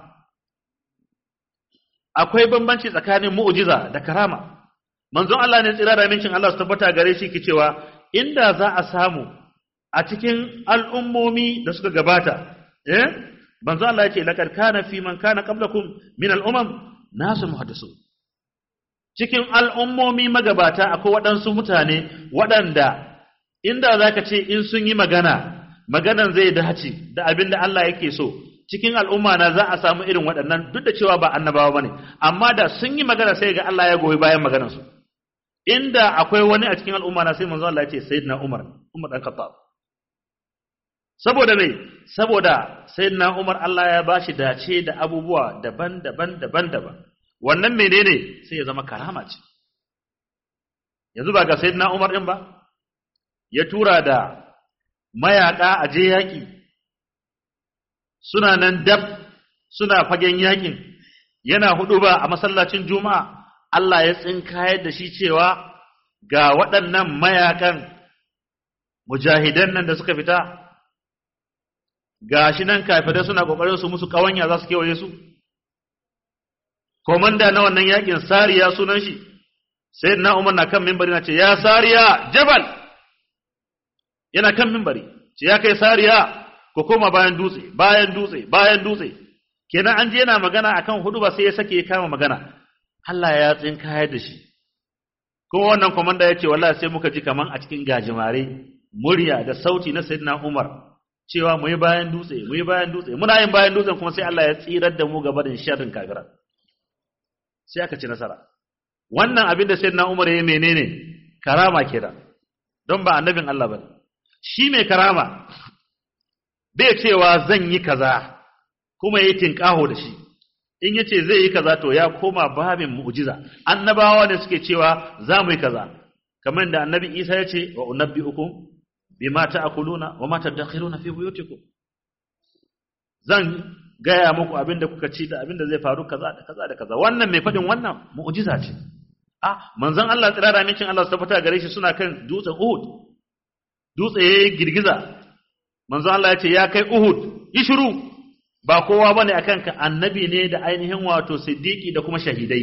Speaker 2: akwai bambanci tsakanin mu'ujiza da karama manzon Allah ne tsira da mincin Allah su tabbata gare shi ke cewa inda za a samu a cikin al'ummomi da suka gabata eh manzon Allah ya ce laqad kana fi man kana qablakum min al'umam nasu muhaddisun cikin al'ummomi magabata akwai waɗansu mutane waɗanda inda za ka ce in sun yi magana maganan zai dace da abin da Allah yake so cikin al'umma na za a samu irin waɗannan duk da cewa ba annabawa ba ne amma da sun yi magana sai ga Allah ya goyi bayan maganarsu inda akwai wani a cikin al'umma na sai manzo Allah ya ce sayyidina Umar Umar dan Khattab saboda me saboda sayyidina Umar Allah ya bashi dace da abubuwa daban-daban daban-daban wannan menene sai ya zama karama ce yanzu ba ga sayyidina Umar din ba ya tura da mayaka a je yaki suna nan dab suna fagen yakin yana hudu ba a masallacin juma'a Allah ya tsinkayar da shi cewa ga waɗannan mayakan mujahidan nan da suka fita ga shi nan kafirai suna ƙoƙarin su musu ƙawanya za su kewaye su komanda na wannan yakin sariya sunan shi sai na umar na kan mimbari na ce ya sariya jabal yana kan mimbari ce ya kai sariya ko koma bayan dutse bayan dutse bayan dutse kenan an je yana magana akan hudu ba sai ya sake ya kama magana Allah ya tsinkayar da shi kuma wannan komanda ya ce wallahi sai muka ji kaman a cikin gajimare murya da sauti na sayyidina Umar cewa mu yi bayan dutse mu yi bayan dutse muna yin bayan dutsen kuma sai Allah ya tsirar da mu gaba da sharrin kafira sai aka ci nasara wannan abin da sayyidina Umar ya menene karama kenan don ba annabin Allah bane shi mai karama bai cewa zan yi kaza kuma yayi tinkaho da shi in yace zai yi kaza to ya koma babin mu'jiza annabawa ne suke cewa za mu yi kaza kamar da annabi Isa ya ce wa unabbiukum bima ta'kuluna wa ma tadakhiruna fi buyutikum zan gaya muku abinda kuka ci da abinda zai faru kaza da kaza da kaza wannan mai fadin wannan mu'jiza ce ah manzon Allah tsirara mincin Allah tabbata gare shi suna kan dutsen Uhud dutse yayi girgiza manzon Allah ya ce ya kai Uhud yi shiru ba kowa bane akan ka annabi ne da ainihin wato siddiqi da kuma shahidai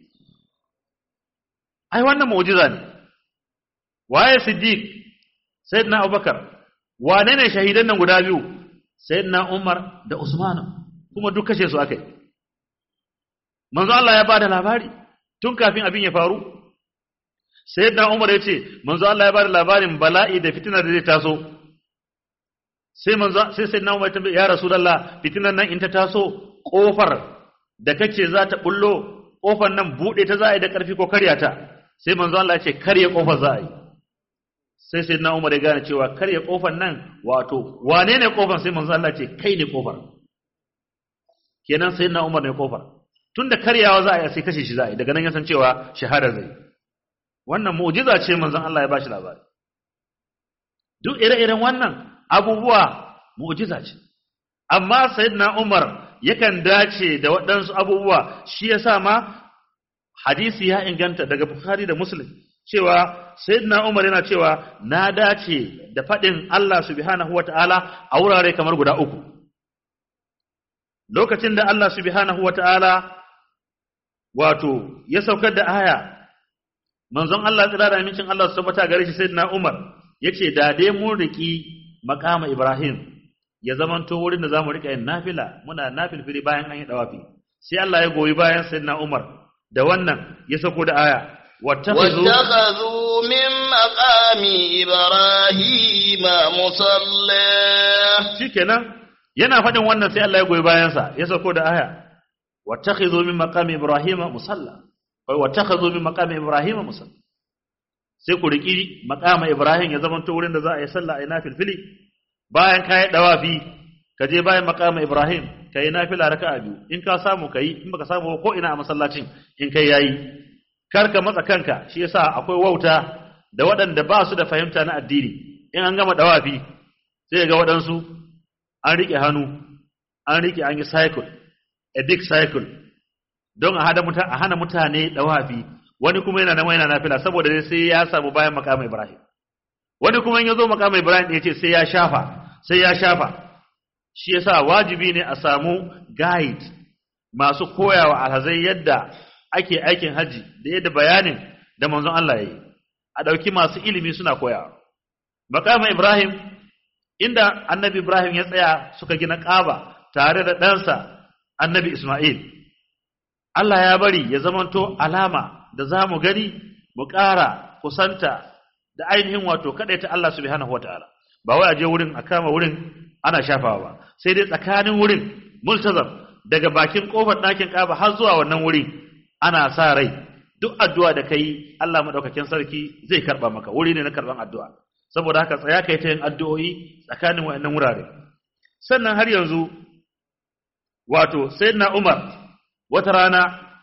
Speaker 2: ai wannan mu'jiza ne waye siddiq sayyidina abubakar wane ne shahidan nan guda biyu sayyidina umar da usman kuma duk kashe su akai manzo Allah ya bada labari tun kafin abin ya faru sayyidina umar ya ce manzo Allah ya bada labarin bala'i da fitina da zai taso sai manzo sai sayyidina umar ya tambaye ya rasulullah fitinan nan in ta taso kofar da kace za ta bullo kofar nan bude ta za a yi da karfi ko karya ta sai manzo Allah ya ce karya kofar za a yi sai sai na umar ya gane cewa karya kofar nan wato wane ne kofar sai manzo Allah ce kai ne kofar kenan sai na umar ne kofar tunda karyawa za a yi sai kashe shi za a yi daga nan ya san cewa shahada zai wannan mu'jiza ce manzon Allah ya bashi labari duk ire-iren wannan abubuwa mu'jiza ce amma sayyidina Umar yakan dace da waɗansu abubuwa shi yasa ma hadisi ya inganta daga Bukhari da Muslim cewa sayyidina Umar yana cewa na dace da faɗin Allah subhanahu wata'ala a wurare kamar guda uku lokacin da Allah subhanahu wata'ala wato ya saukar da aya manzon Allah tsira da amincin Allah su tabbata gare shi sayyidina Umar yace da dai mun riki makama Ibrahim ya zamanto wurin da zamu rika yin nafila muna nafilfili bayan an yi dawafi sai Allah ya goyi bayan sayyidina Umar da wannan ya sauko da aya
Speaker 1: واتخذوا من مقام إبراهيم مصلى
Speaker 2: shikenan yana faɗin wannan sai Allah ya goyi bayansa ya sauko da aya wattakhidhu min maqami ibrahima musalla wai wattakhidhu min maqami ibrahima musalla sai ku riki maqama ibrahim ya zama to wurin da za a yi sallah a yi nafilfili bayan ka yi dawafi ka je bayan maqama ibrahim ka yi nafila raka'a biyu in ka samu kai in baka samu ko ina a masallacin in kai yayi kar ka matsa kanka shi yasa akwai wauta da waɗanda ba su da fahimta na addini in an gama dawafi sai ga waɗansu an riƙe hannu an riƙe an yi cycle a big cycle don a hana mutane dawafi wani kuma yana nan yana nafila saboda dai sai ya samu bayan makamai Ibrahim wani kuma in ya zo makamai Ibrahim ya ce sai ya shafa sai ya shafa shi yasa wajibi ne a samu guide masu koyawa alhazai yadda ake aikin haji da yadda bayanin da manzon Allah ya yi a ɗauki masu ilimi suna koyawa makamai Ibrahim inda annabi Ibrahim ya tsaya suka gina ƙaba tare da ɗansa annabi Ismail Allah ya bari ya zamanto alama da za mu gani mu ƙara kusanta da ainihin wato kaɗai ta Allah subhanahu wataala ba wai a je wurin a kama wurin ana shafawa ba sai dai tsakanin wurin multazam daga bakin kofar ɗakin ƙaba har zuwa wannan wuri ana sa rai duk addu'a da kai Allah madaukakin sarki zai karba maka wuri ne na karban addu'a saboda haka tsaya kai ta yin addu'o'i tsakanin wayannan wurare sannan har yanzu wato sayyidina Umar wata rana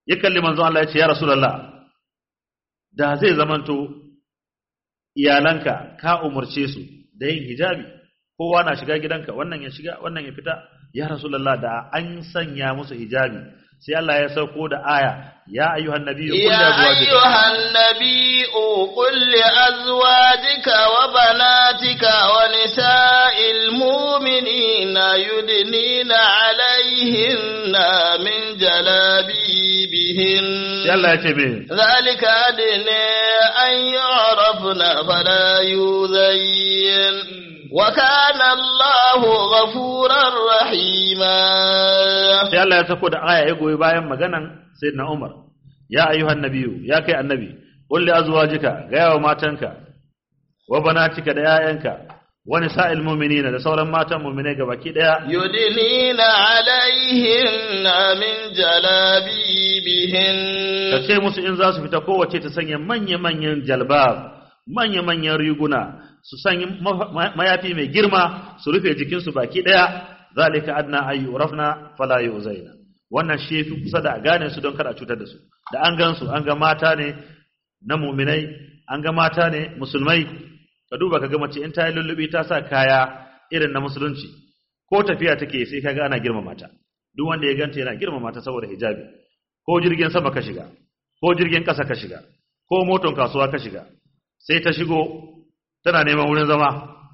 Speaker 2: ya kalli manzon Allah ya ce ya rasulullah da zai zamanto iyalanka ka umarce su da yin hijabi kowa na shiga gidanka wannan ya shiga wannan ya fita ya rasulullah da an sanya musu hijabi sai Allah ya sauko da aya ya ayyuhan nabiyyu qul li
Speaker 1: يا
Speaker 2: azwajika
Speaker 1: أيها النبي قل لأزواجك وبناتك ونساء المؤمنين يدنين عليهن من جلابيبهن
Speaker 2: sai Allah ya ce me
Speaker 1: ذلك أدنى أن يعرفن فلا يؤذين وكان الله غفورا رحيما
Speaker 2: sai Allah ya sako da aya ya goyi bayan maganan sayyidina Umar ya ayyuhan nabiyyu ya kai annabi qul li azwajika ga yawa matanka wa banatika da yayanka wa nisa'il mu'minina da sauran matan mu'minai gabaki daya
Speaker 1: يدنين عليهن من جلابيبهن
Speaker 2: ka ce musu in za su fita kowace ta sanya manya-manyan jalbab manya-manyan riguna su sanya ma- ma- mayafi mai girma su rufe jikinsu baki daya zalika adna ayu rafna fala yuzaina wannan shi yafi kusa da a gane su don kada a cutar da su da an gan su an ga mata ne na muminai an ga mata ne musulmai ka duba ka ga mace in ta yi lullubi ta sa kaya irin na musulunci ko tafiya take sai kaga ana girmama ta duk wanda ya ganta yana girmama ta saboda hijabi ko jirgin sama ka shiga ko jirgin ƙasa ka shiga ko moton kasuwa ka shiga sai ta shigo tana neman wurin zama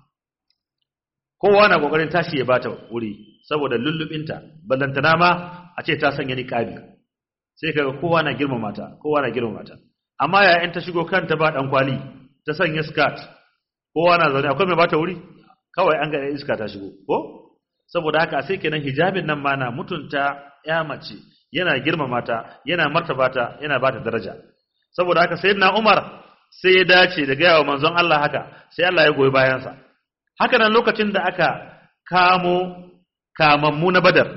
Speaker 2: kowa na kokarin tashi ya bata wuri saboda lullubinta ballantana ma a ce ta sanya niqabi sai kaga kowa na girmama ta kowa na girmama ta amma yayin ta shigo kanta ba dan kwali ta sanya skirt kowa na zaune akwai mai bata wuri kawai an ga iska ta shigo ko saboda haka sai kenan hijabin nan ma na mutunta ya mace yana girmama ta yana martaba ta yana bata daraja saboda haka sayyidina Umar sai ya dace da gaya wa manzon Allah haka sai Allah ya goyi bayansa haka nan lokacin da aka kamo kamammu na Badar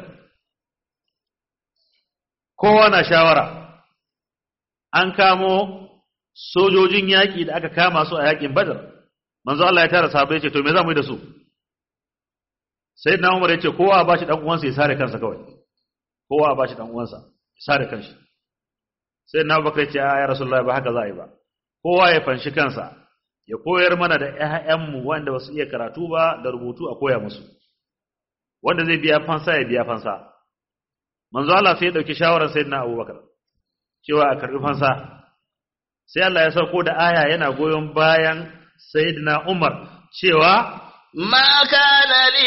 Speaker 2: kowa na shawara an kamo sojojin yaƙi da aka kama su a yaƙin Badar manzon Allah ya tara sahabbai ya ce to me za mu yi da su sayyidina Umar ya ce kowa ba shi dan uwansa ya sare kansa kawai kowa ba shi dan uwansa ya sare kanshi sai na bakar ce ya rasulullahi ba haka za a yi ba kowa ya fanshi kansa ya koyar mana da ƴaƴanmu wanda ba su iya karatu ba da rubutu a koya musu wanda zai biya fansa ya biya fansa manzo Allah sai ya dauki shawarar sayyidina Abubakar cewa a karbi fansa sai Allah ya sauko da aya yana goyon bayan sayyidina Umar cewa
Speaker 1: ما كان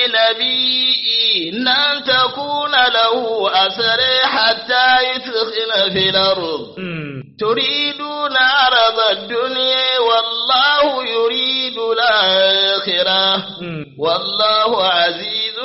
Speaker 1: لنبي أن تكون له أسر حتى يثخن في الأرض
Speaker 2: hmm,
Speaker 1: تريدون عرض الدنيا والله يريد الآخرة
Speaker 2: hmm,
Speaker 1: والله عزيز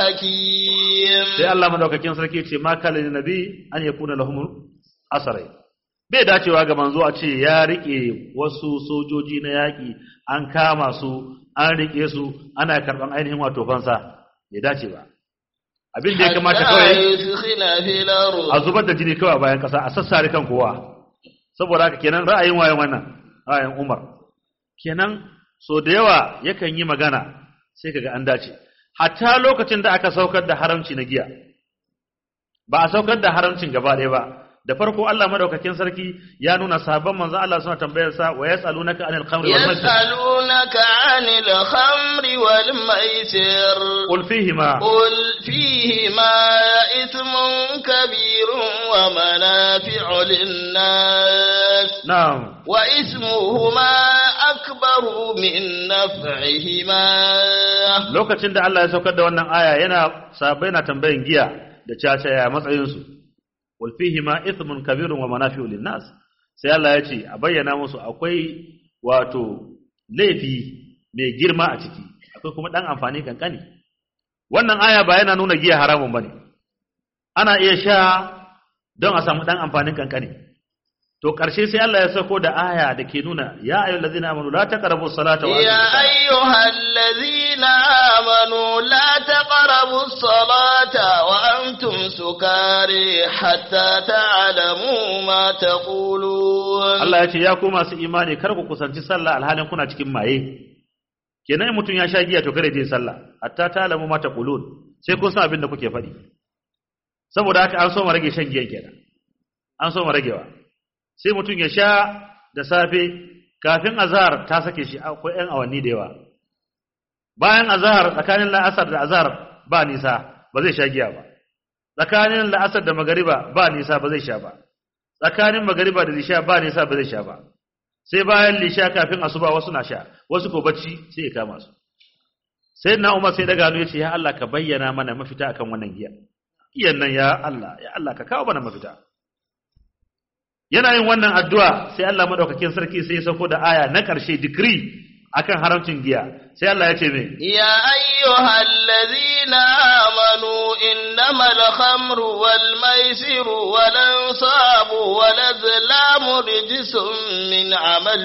Speaker 1: حكيم
Speaker 2: sai Allah madaukakin sarki ce ma kana lin nabi an yakuna lahum asarai bai dacewa ga manzo a ce ya rike wasu sojoji na yaki an kama su an rike su ana karban ainihin wato fansa bai dace ba abin da ya kamata
Speaker 1: حتى
Speaker 2: kawai
Speaker 1: يثخن في الأرض
Speaker 2: a zubar da jini kawai a bayan kasa a sassare kan kowa saboda haka kenan ra'ayin waye wannan ra'ayin Umar kenan so da yawa yakan yi magana sai kaga an dace hatta lokacin da aka saukar da haramci na giya ba a saukar da haramcin gaba ɗaya ba da farko Allah madaukakin sarki ya nuna sahabban manzo Allah suna tambayar sa wa yasalunaka anil khamri wal maisir
Speaker 1: يسألونك عن الخمر والميسر
Speaker 2: qul fihima
Speaker 1: قل فيهما إثم كبير ومنافع للناس
Speaker 2: na'am
Speaker 1: وإثمهما أكبر من نفعهما
Speaker 2: lokacin da Allah ya saukar da wannan aya yana sahabbai na tambayin giya da caca ya matsayin su wal fihi ma ithmun kabirun wa manafi'u linnas sai Allah ya ce a bayyana musu akwai wato laifi mai girma a ciki akwai kuma dan amfani kankani wannan aya ba yana nuna giya haramun bane ana iya sha don a samu dan amfanin kankani to karshe sai Allah ya sauko da aya da ke nuna ya ayyuhallazina amanu la taqrabu salata wa
Speaker 1: يا
Speaker 2: antum
Speaker 1: أيها الذين آمنوا لا تقربوا الصلاة وأنتم سكاري حتى تعلموا ما تقولون
Speaker 2: Allah ya ce ya ku masu imani kar ku kusanci sallah alhalin kuna cikin maye kenan in mutum ya sha giya to kare je sallah hatta ta alamu ma taqulun sai kun san abin da kuke faɗi saboda haka an so mu rage shan giya kenan an so ragewa sai mutum ya sha da safe kafin azhar ta sake shi akwai yan awanni da yawa bayan azhar tsakanin la'asar da azhar ba nisa ba zai sha giya ba tsakanin la'asar da magariba ba nisa ba zai sha ba tsakanin magariba da lisha ba nisa ba zai sha ba sai bayan lisha kafin asuba wasu na sha wasu ko bacci sai ya kama su sai na umar sai daga hannu ya ce ya Allah ka bayyana mana mafita akan wannan giya iyan nan ya Allah ya Allah ka kawo mana mafita yana yin wannan addu'a sai Allah madaukakin sarki sai ya sauko da aya na ƙarshe decree akan haramcin giya sai Allah ya ce me
Speaker 1: يا أيها الذين آمنوا إنما الخمر والميسر والأنصاب والأزلام رجس من عمل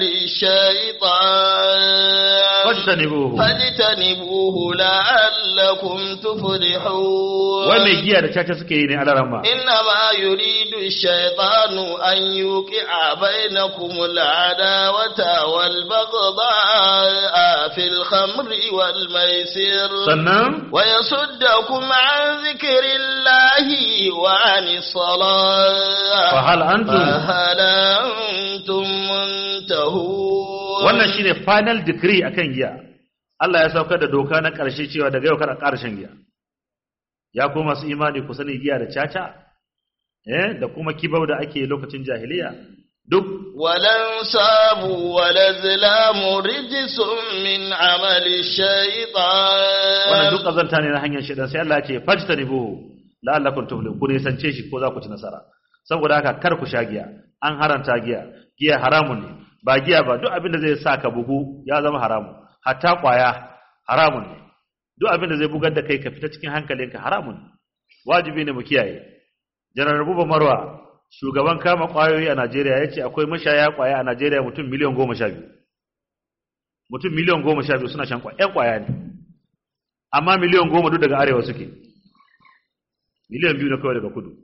Speaker 1: الشيطان
Speaker 2: fajtanibuhu
Speaker 1: فاجتنبوه لعلكم تفلحون
Speaker 2: wai mai giya da caca suke yi ne a larama
Speaker 1: إنما يريد الشيطان أن يوقع بينكم العداوة والبغضاء في الخمر والميسر
Speaker 2: sannan
Speaker 1: ويصدكم عن ذكر الله وعن الصلاة
Speaker 2: fahal antum
Speaker 1: فهل أنتم منتهون
Speaker 2: wannan shine final decree akan giya Allah ya saukar da doka na ƙarshe cewa daga yau kada ƙara shan giya ya kuma masu imani ku sani giya da caca eh da kuma kibau da ake lokacin jahiliya duk
Speaker 1: والأنصاب والأزلام رجس من عمل
Speaker 2: wannan
Speaker 1: الشيطان
Speaker 2: duk kazanta ne na hanyar shaidan sai Allah ya ce fajtanibuhu la'allakum tuflihun ku nisance shi ko za ku ci nasara saboda haka kar ku sha giya an haranta giya giya haramun ne ba giya ba duk abin da zai sa ka bugu ya zama haramun hatta kwaya haramun ne duk abin da zai bugar da kai ka fita cikin hankalinka haramun ne wajibi ne mu kiyaye janar buba marwa shugaban kama kwayoyi a Najeriya ya ce akwai mashaya kwaya a Najeriya mutum miliyan goma sha biyu mutum miliyan goma sha biyu suna shan kwaya ‘yan kwaya ne amma miliyan goma duk daga arewa suke miliyan biyu na kawai daga kudu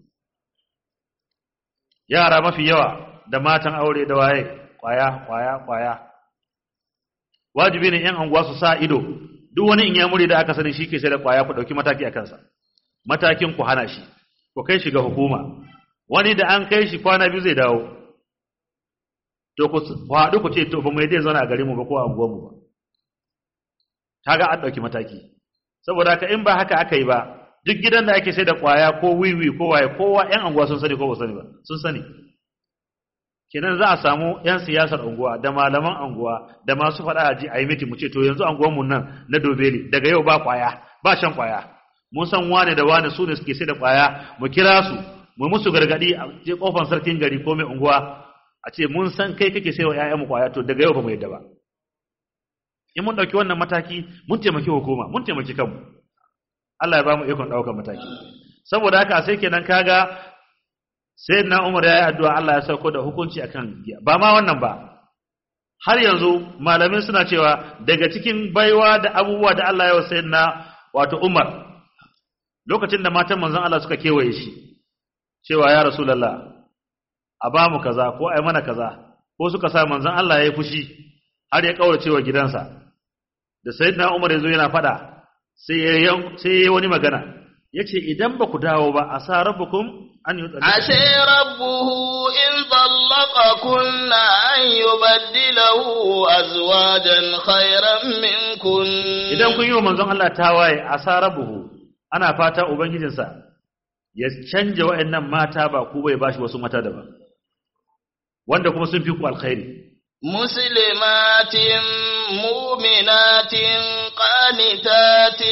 Speaker 2: yara mafi yawa da matan aure da waye kwaya kwaya kwaya wajibi ne ‘yan anguwa su sa ido duk wani in yamuri da aka sani shi ke sai da kwaya ku ɗauki mataki a kansa matakin ku hana shi ku kai shi ga hukuma wani da an kai shi kwana biyu zai dawo to ku ku haɗu ku ce to ba mu yi zai zauna a garinmu ba ko a unguwarmu ba kaga an ɗauki mataki saboda haka in ba haka aka yi ba duk gidan da ake sai da kwaya ko wiwi ko waye kowa yan anguwa sun sani ko ba sani ba sun sani kenan za a samu yan siyasar unguwa da malaman anguwa da masu faɗa a ji a yi miti mu ce to yanzu anguwan mu nan na dobeli daga yau ba kwaya ba shan kwaya mun san wane da wane su ne suke sai da kwaya mu kira su mu musu gargadi a je kofar sarkin gari ko mai unguwa a ce mun san kai kake sai wa ƴaƴanmu kwaya to daga yau ba mu yadda ba in mun ɗauki wannan mataki mun taimaki hukuma mun taimaki kanmu Allah ya ba mu ikon ɗaukar mataki saboda haka sai kenan kaga sai na Umar ya yi addu'a Allah ya sauko da hukunci akan giya ba ma wannan ba har yanzu malamin suna cewa daga cikin baiwa da abubuwa da Allah ya wa sayyidina wato Umar lokacin da matan manzon Allah suka kewaye shi cewa ya rasulullah a ba mu kaza ko ai mana kaza ko suka sa manzon Allah ya yi fushi har ya kaurace wa gidansa da sayyidina Umar yazo yana fada sai ya sai ya wani magana yace idan ba ku dawo ba asa rabbukum an yutsali
Speaker 1: عسى ربه إن طلقكن أن يبدله أزواجا خيرا منكن
Speaker 2: idan kun yi wa manzon Allah tawaye asa rabbuhu ana fata ubangijinsa ya canja wa'annan mata ba ku bai bashi wasu mata daban wanda kuma sun fi ku alkhairi
Speaker 1: مسلمات مؤمنات قانتات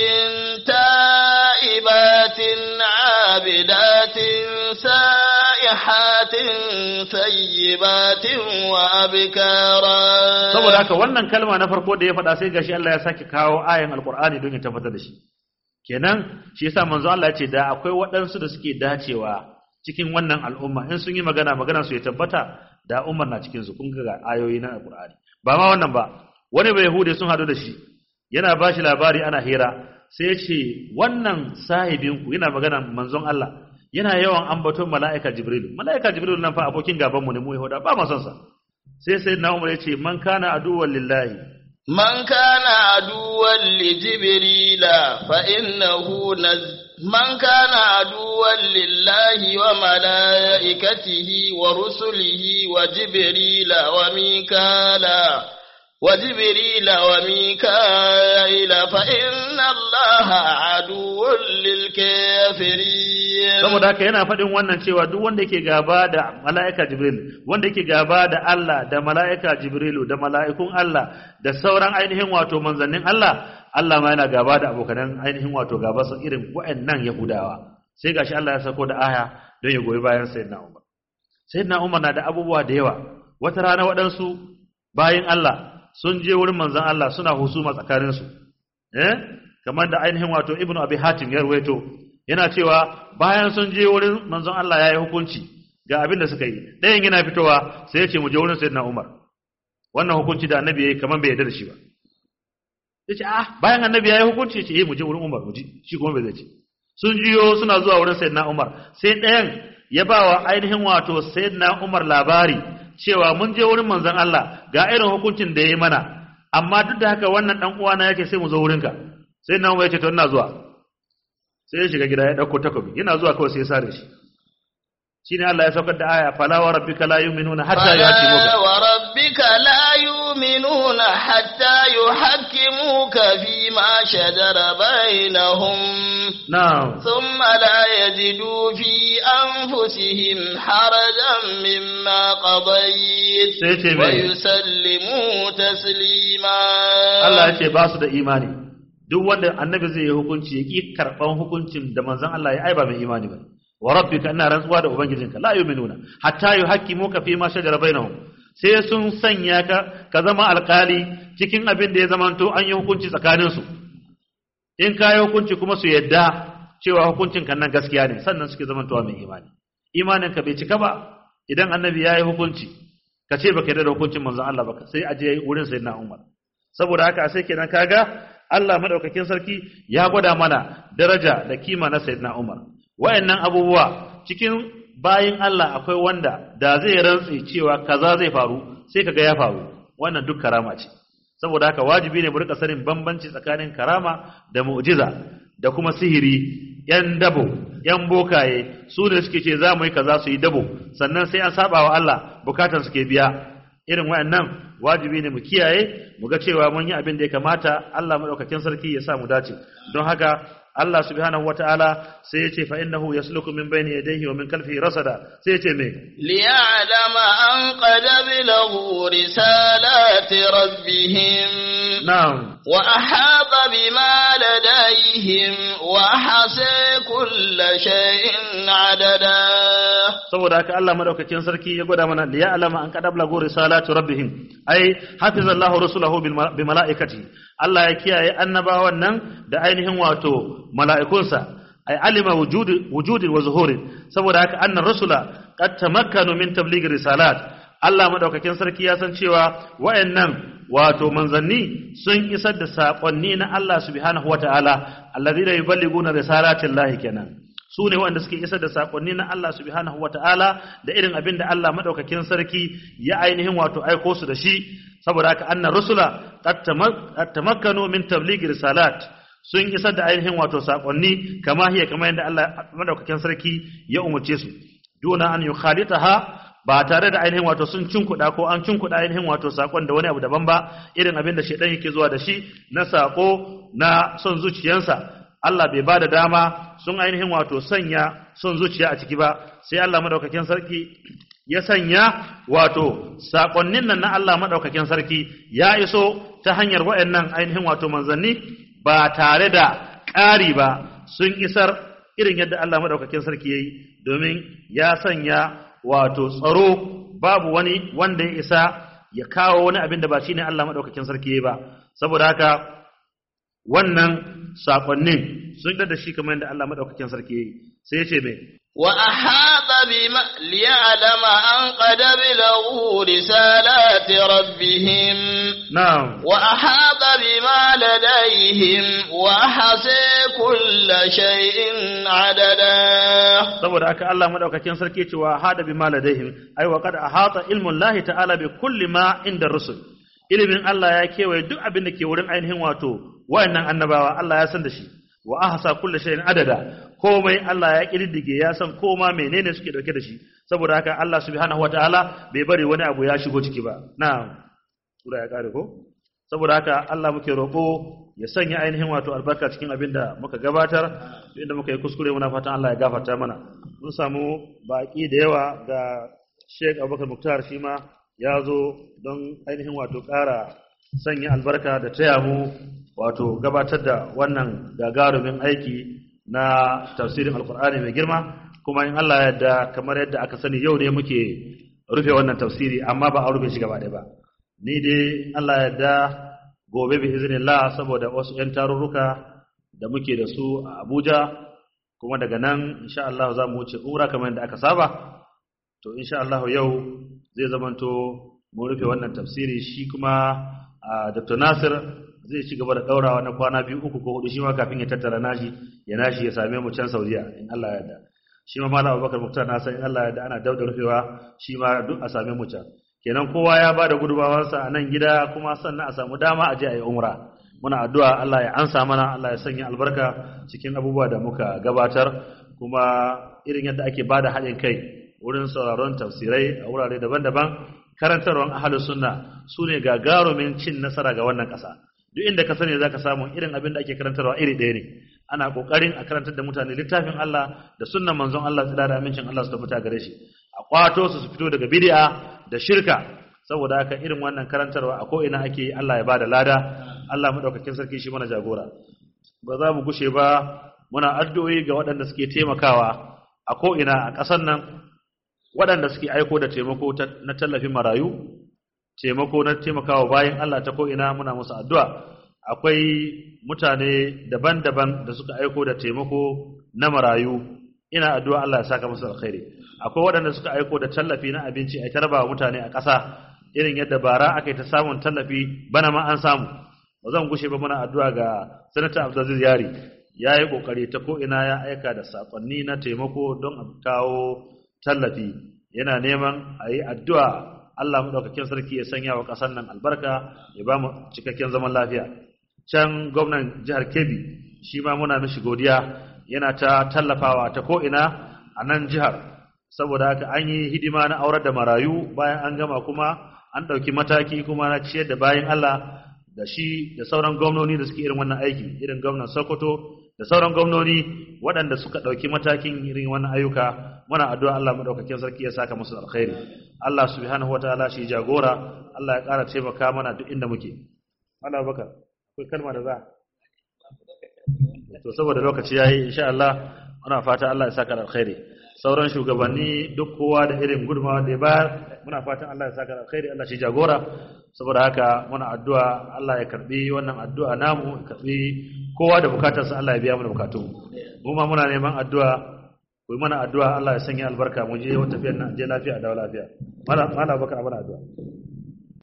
Speaker 1: تائبات عابدات سائحات ثيبات وأبكارا
Speaker 2: saboda haka wannan kalma na farko da ya faɗa sai gashi Allah ya sake kawo ayan alkur'ani don ya tabbatar da shi kenan shi yasa manzo Allah ya ce da akwai waɗansu da suke dacewa cikin wannan al'umma in sun yi magana magana su ya tabbata da umar na cikin su kun ga ayoyi na alkur'ani ba ma wannan ba wani bai yahude sun hadu da shi yana ba shi labari ana hira sai ya ce wannan sahibinku yana magana manzon Allah yana yawan ambaton mala'ika jibril mala'ika jibril nan fa abokin gaban mu ne mu yahuda ba ma son sa sai sai na umar ya ce man kana aduwwan lillahi
Speaker 1: من كان عدوا لجبريل فإنه نز من كان عدوا لله وملائكته ورسله وجبريل وميكالا وجبريل وميكائيل فإن الله عدو للكافرين
Speaker 2: saboda haka yana faɗin wannan cewa duk wanda yake gaba da mala'ika Jibril wanda yake gaba da Allah da mala'ika Jibrilu da mala'ikun Allah da sauran ainihin wato manzannin Allah Allah ma yana gaba da abokanan ainihin wato gaba su irin waɗannan Yahudawa sai gashi Allah ya sako da aya don ya goyi bayan Sayyidina Umar Sayyidina Umar na da abubuwa da yawa wata rana waɗansu bayin Allah sun je wurin manzon Allah suna husuma tsakaninsu eh kamar da ainihin wato Ibn Abi Hatim ya ruwaito yana cewa bayan sun je wurin manzon Allah ya yi hukunci ga abin da suka yi ɗayan yana fitowa sai ya ce mu je wurin sayyidina Umar wannan hukunci da annabi ya yi kamar bai yarda da shi ba ya ce ah bayan annabi ya yi hukunci ya ce eh mu je wurin Umar mu ji shi kuma bai zai ce sun jiyo suna zuwa wurin sayyidina Umar sai ɗayan ya ba wa ainihin wato sayyidina Umar labari cewa mun je wurin manzon Allah ga irin hukuncin da ya yi mana amma duk da haka wannan dan uwana yake sai mu zo wurinka sai na Umar ya ce to ina zuwa sai ya shiga gida ya ɗauko takobi yana zuwa kawai sai ya sare shi shine Allah ya saukar da aya fala wa rabbika la yu'minuna hatta yuhaqqimuka
Speaker 1: فلا وربك لا يؤمنون حتى يحكموك فيما شجر بينهم
Speaker 2: na'am
Speaker 1: ثم لا يجدوا في أنفسهم حرجا مما قضيت
Speaker 2: sai ce mai
Speaker 1: ويسلموا تسليما
Speaker 2: Allah ya ce ba su da imani duk wanda annabi zai yi hukunci ya ki karban hukuncin da manzon Allah ya aiba mai imani ba wa rabbika ina rantsuwa da ubangijinka la yu'minuna hatta yuhaqqimuka fi ma shajara bainahum sai sun sanya ka ka zama alkali cikin abin da ya zamanto an yi hukunci tsakanin su in ka yi hukunci kuma su yadda cewa hukuncin kan nan gaskiya ne sannan suke zamantowa mai imani imanin ka bai cika ba idan annabi ya yi hukunci ka ce baka yarda da hukuncin manzon Allah ba sai a je wurin sayyidina Umar saboda haka sai kenan kaga Allah madaukakin sarki ya gwada mana daraja da kima na sayyidina Umar wayannan abubuwa cikin bayin Allah akwai wanda da zai rantsi cewa kaza zai faru sai kaga ya faru wannan duk karama ce saboda haka wajibi ne mu rika sanin bambanci tsakanin karama da mu'jiza da kuma sihiri yan dabo yan bokaye su ne suke ce za mu yi kaza su yi dabo sannan sai an saba wa Allah bukatan suke biya irin wayannan wajibi ne mu kiyaye mu ga cewa mun yi abin da ya kamata Allah madaukakin sarki ya sa mu dace don haka Allah subhanahu wataala sai ya ce fa innahu yasluku min bayni yadayhi wa min khalfihi rasada sai ya ce me
Speaker 1: ليعلم أن قد بلغوا رسالات ربهم
Speaker 2: na'am
Speaker 1: وأحاط بما لديهم وحصى كل شيء عددا
Speaker 2: saboda haka Allah madaukakin sarki ya gwada mana liya alama an kadab lagu risalatu rabbihim ai hafizallahu rusulahu bil ma- bi malaikati Allah ya kiyaye annabawan nan da ainihin wato mala'ikunsa ai alima wujudi wujudi wa zuhuri saboda haka annar rusula qad tamakkanu min tabligh risalat Allah madaukakin sarki ya san cewa wayannan wato manzanni sun isar da saƙonni na Allah subhanahu wataala alladhina yuballiguna risalatillahi kenan su ne waɗanda suke isar da saƙonni na Allah subhanahu wata'ala da irin abin da Allah maɗaukakin sarki ya ainihin wato aiko su da shi saboda haka annan rusula qad tamakkanu min tablighi risalat sun isar da ainihin wato saƙonni kama hiya kama yadda Allah maɗaukakin sarki ya umarce su duna an yukhalitaha ba tare da ainihin wato sun cinkuɗa ko an cinkuɗa ainihin wato saƙon da wani abu daban ba irin abin da shaidan yake zuwa da shi na saƙo na son zuciyansa Allah bai ba da dama sun ainihin wato sanya son zuciya a ciki ba sai Allah madaukakin sarki ya sanya wato sakonnin nan na Allah madaukakin sarki ya iso ta hanyar waɗannan ainihin wato manzanni ba tare da ƙari ba sun isar irin yadda Allah madaukakin sarki yayi domin ya sanya wato tsaro babu wani wanda ya isa ya kawo wani abin da ba shine Allah madaukakin sarki yayi ba saboda haka wannan sakonnin sun da shi kamar yadda Allah madaukakin sarki yayi sai ya ce me
Speaker 1: وأحاط بما ليعلم أن قد بلغوا رسالات ربهم
Speaker 2: na'am
Speaker 1: وأحاط بما لديهم وحصى كل شيء عددا
Speaker 2: saboda haka Allah madaukakin sarki cewa hada bima ladaihim ai wa qad ahata ilmu Allah ta'ala bi kulli ma inda rusul ilimin Allah ya kewaye duk abin da ke wurin ainihin wato wayannan annabawa Allah ya san da shi wa ahsa kulli shay'in adada komai Allah ya kididdige ya san koma menene suke dauke da shi saboda haka Allah subhanahu wataala bai bari wani abu ya shigo ciki ba na'am sura ya kare ko saboda haka Allah muke roƙo ya sanya ainihin wato albarka cikin abin da muka gabatar inda muka yi kuskure muna fatan Allah ya gafarta mana mun samu baki da yawa ga Sheikh Abubakar Muktar shi ma ya zo don ainihin wato ƙara sanya albarka da taya mu wato gabatar da wannan gagarumin aiki na tafsirin alkur'ani mai girma kuma in Allah ya yarda kamar yadda aka sani yau ne muke rufe wannan tafsiri amma ba a rufe shi gaba ɗaya ba ni dai Allah ya yarda gobe bi iznillah saboda wasu ƴan tarurruka da muke da su a Abuja kuma daga nan insha Allah za mu wuce umra kamar yadda aka saba to insha Allah yau zai zamanto mun rufe wannan tafsiri shi kuma Dr. Nasir zai ci gaba da daurawa na kwana biyu uku ko hudu shi ma kafin ya tattara nashi ya nashi ya same mu can Saudiya in Allah ya yarda shi ma Malam Abubakar Muktar na san in Allah ya yarda ana dauda rufewa shi ma duk a same mu can kenan kowa ya bada gudubawarsa a nan gida kuma sannan a samu dama a je a yi umra muna addu'a Allah ya ansa mana Allah ya sanya albarka cikin abubuwa da muka gabatar kuma irin yadda ake bada haɗin kai wurin sauraron tafsirai a wurare daban-daban karantarwar ahalus sunna su ne gagarumin cin nasara ga wannan ƙasa duk inda ka sani zaka samu irin abin da ake karantarwa iri ɗaya ne ana kokarin a karantar da mutane littafin Allah da sunnan manzon Allah tsira da amincin Allah su tabbata gare shi a kwato su su fito daga bid'a da shirka saboda haka irin wannan karantarwa a ko ina ake Allah ya bada lada Allah madaukakin sarki shi mana jagora ba za mu gushe ba muna addu'o'i ga waɗanda suke taimakawa a ko ina a ƙasar nan waɗanda suke aiko da taimako na tallafin marayu taimako na taimakawa bayan Allah ta ko'ina muna musu addu'a akwai mutane daban-daban da suka aiko da taimako na marayu ina addu'a Allah ya saka musu alkhairi akwai waɗanda suka aiko da tallafi na abinci a tarba mutane a ƙasa irin yadda bara aka yi ta samun tallafi bana ma an samu ba zan gushe ba muna addu'a ga sanata abdulaziz yari ya yi ƙoƙari ta ko'ina ya aika da saƙonni na taimako don a kawo tallafi yana neman a yi addu'a Allah maɗaukakin sarki ya sanya wa ƙasar nan albarka ya ba mu cikakken zaman lafiya can gwamnan jihar kebbi shi ma muna mishi godiya yana ta tallafawa ta ko'ina a nan jihar saboda haka an yi hidima na aurar da marayu bayan an gama kuma an ɗauki mataki kuma na ciyar da bayan Allah da shi da sauran gwamnoni da suke irin wannan aiki irin gwamnan sokoto da sauran gwamnoni waɗanda suka ɗauki matakin irin wannan ayyuka muna addu'a Allah madaukakin sarki ya saka musu alkhairi Allah subhanahu wataala shi jagora Allah ya ƙara taimaka mana duk inda muke Allah baka akwai kalma da za to saboda lokaci yayi insha Allah muna fata Allah ya saka alkhairi sauran shugabanni duk kowa da irin gudunmawa da ya bayar muna fatan Allah ya saka alkhairi Allah shi jagora saboda haka muna addu'a Allah ya karbi wannan addu'a namu karbi kowa da bukatarsa Allah ya biya mana bukatu mu ma muna neman addu'a ku mana addu'a Allah ya sanya albarka mu je wata tafiyar nan je lafiya da lafiya mala mala baka mana addu'a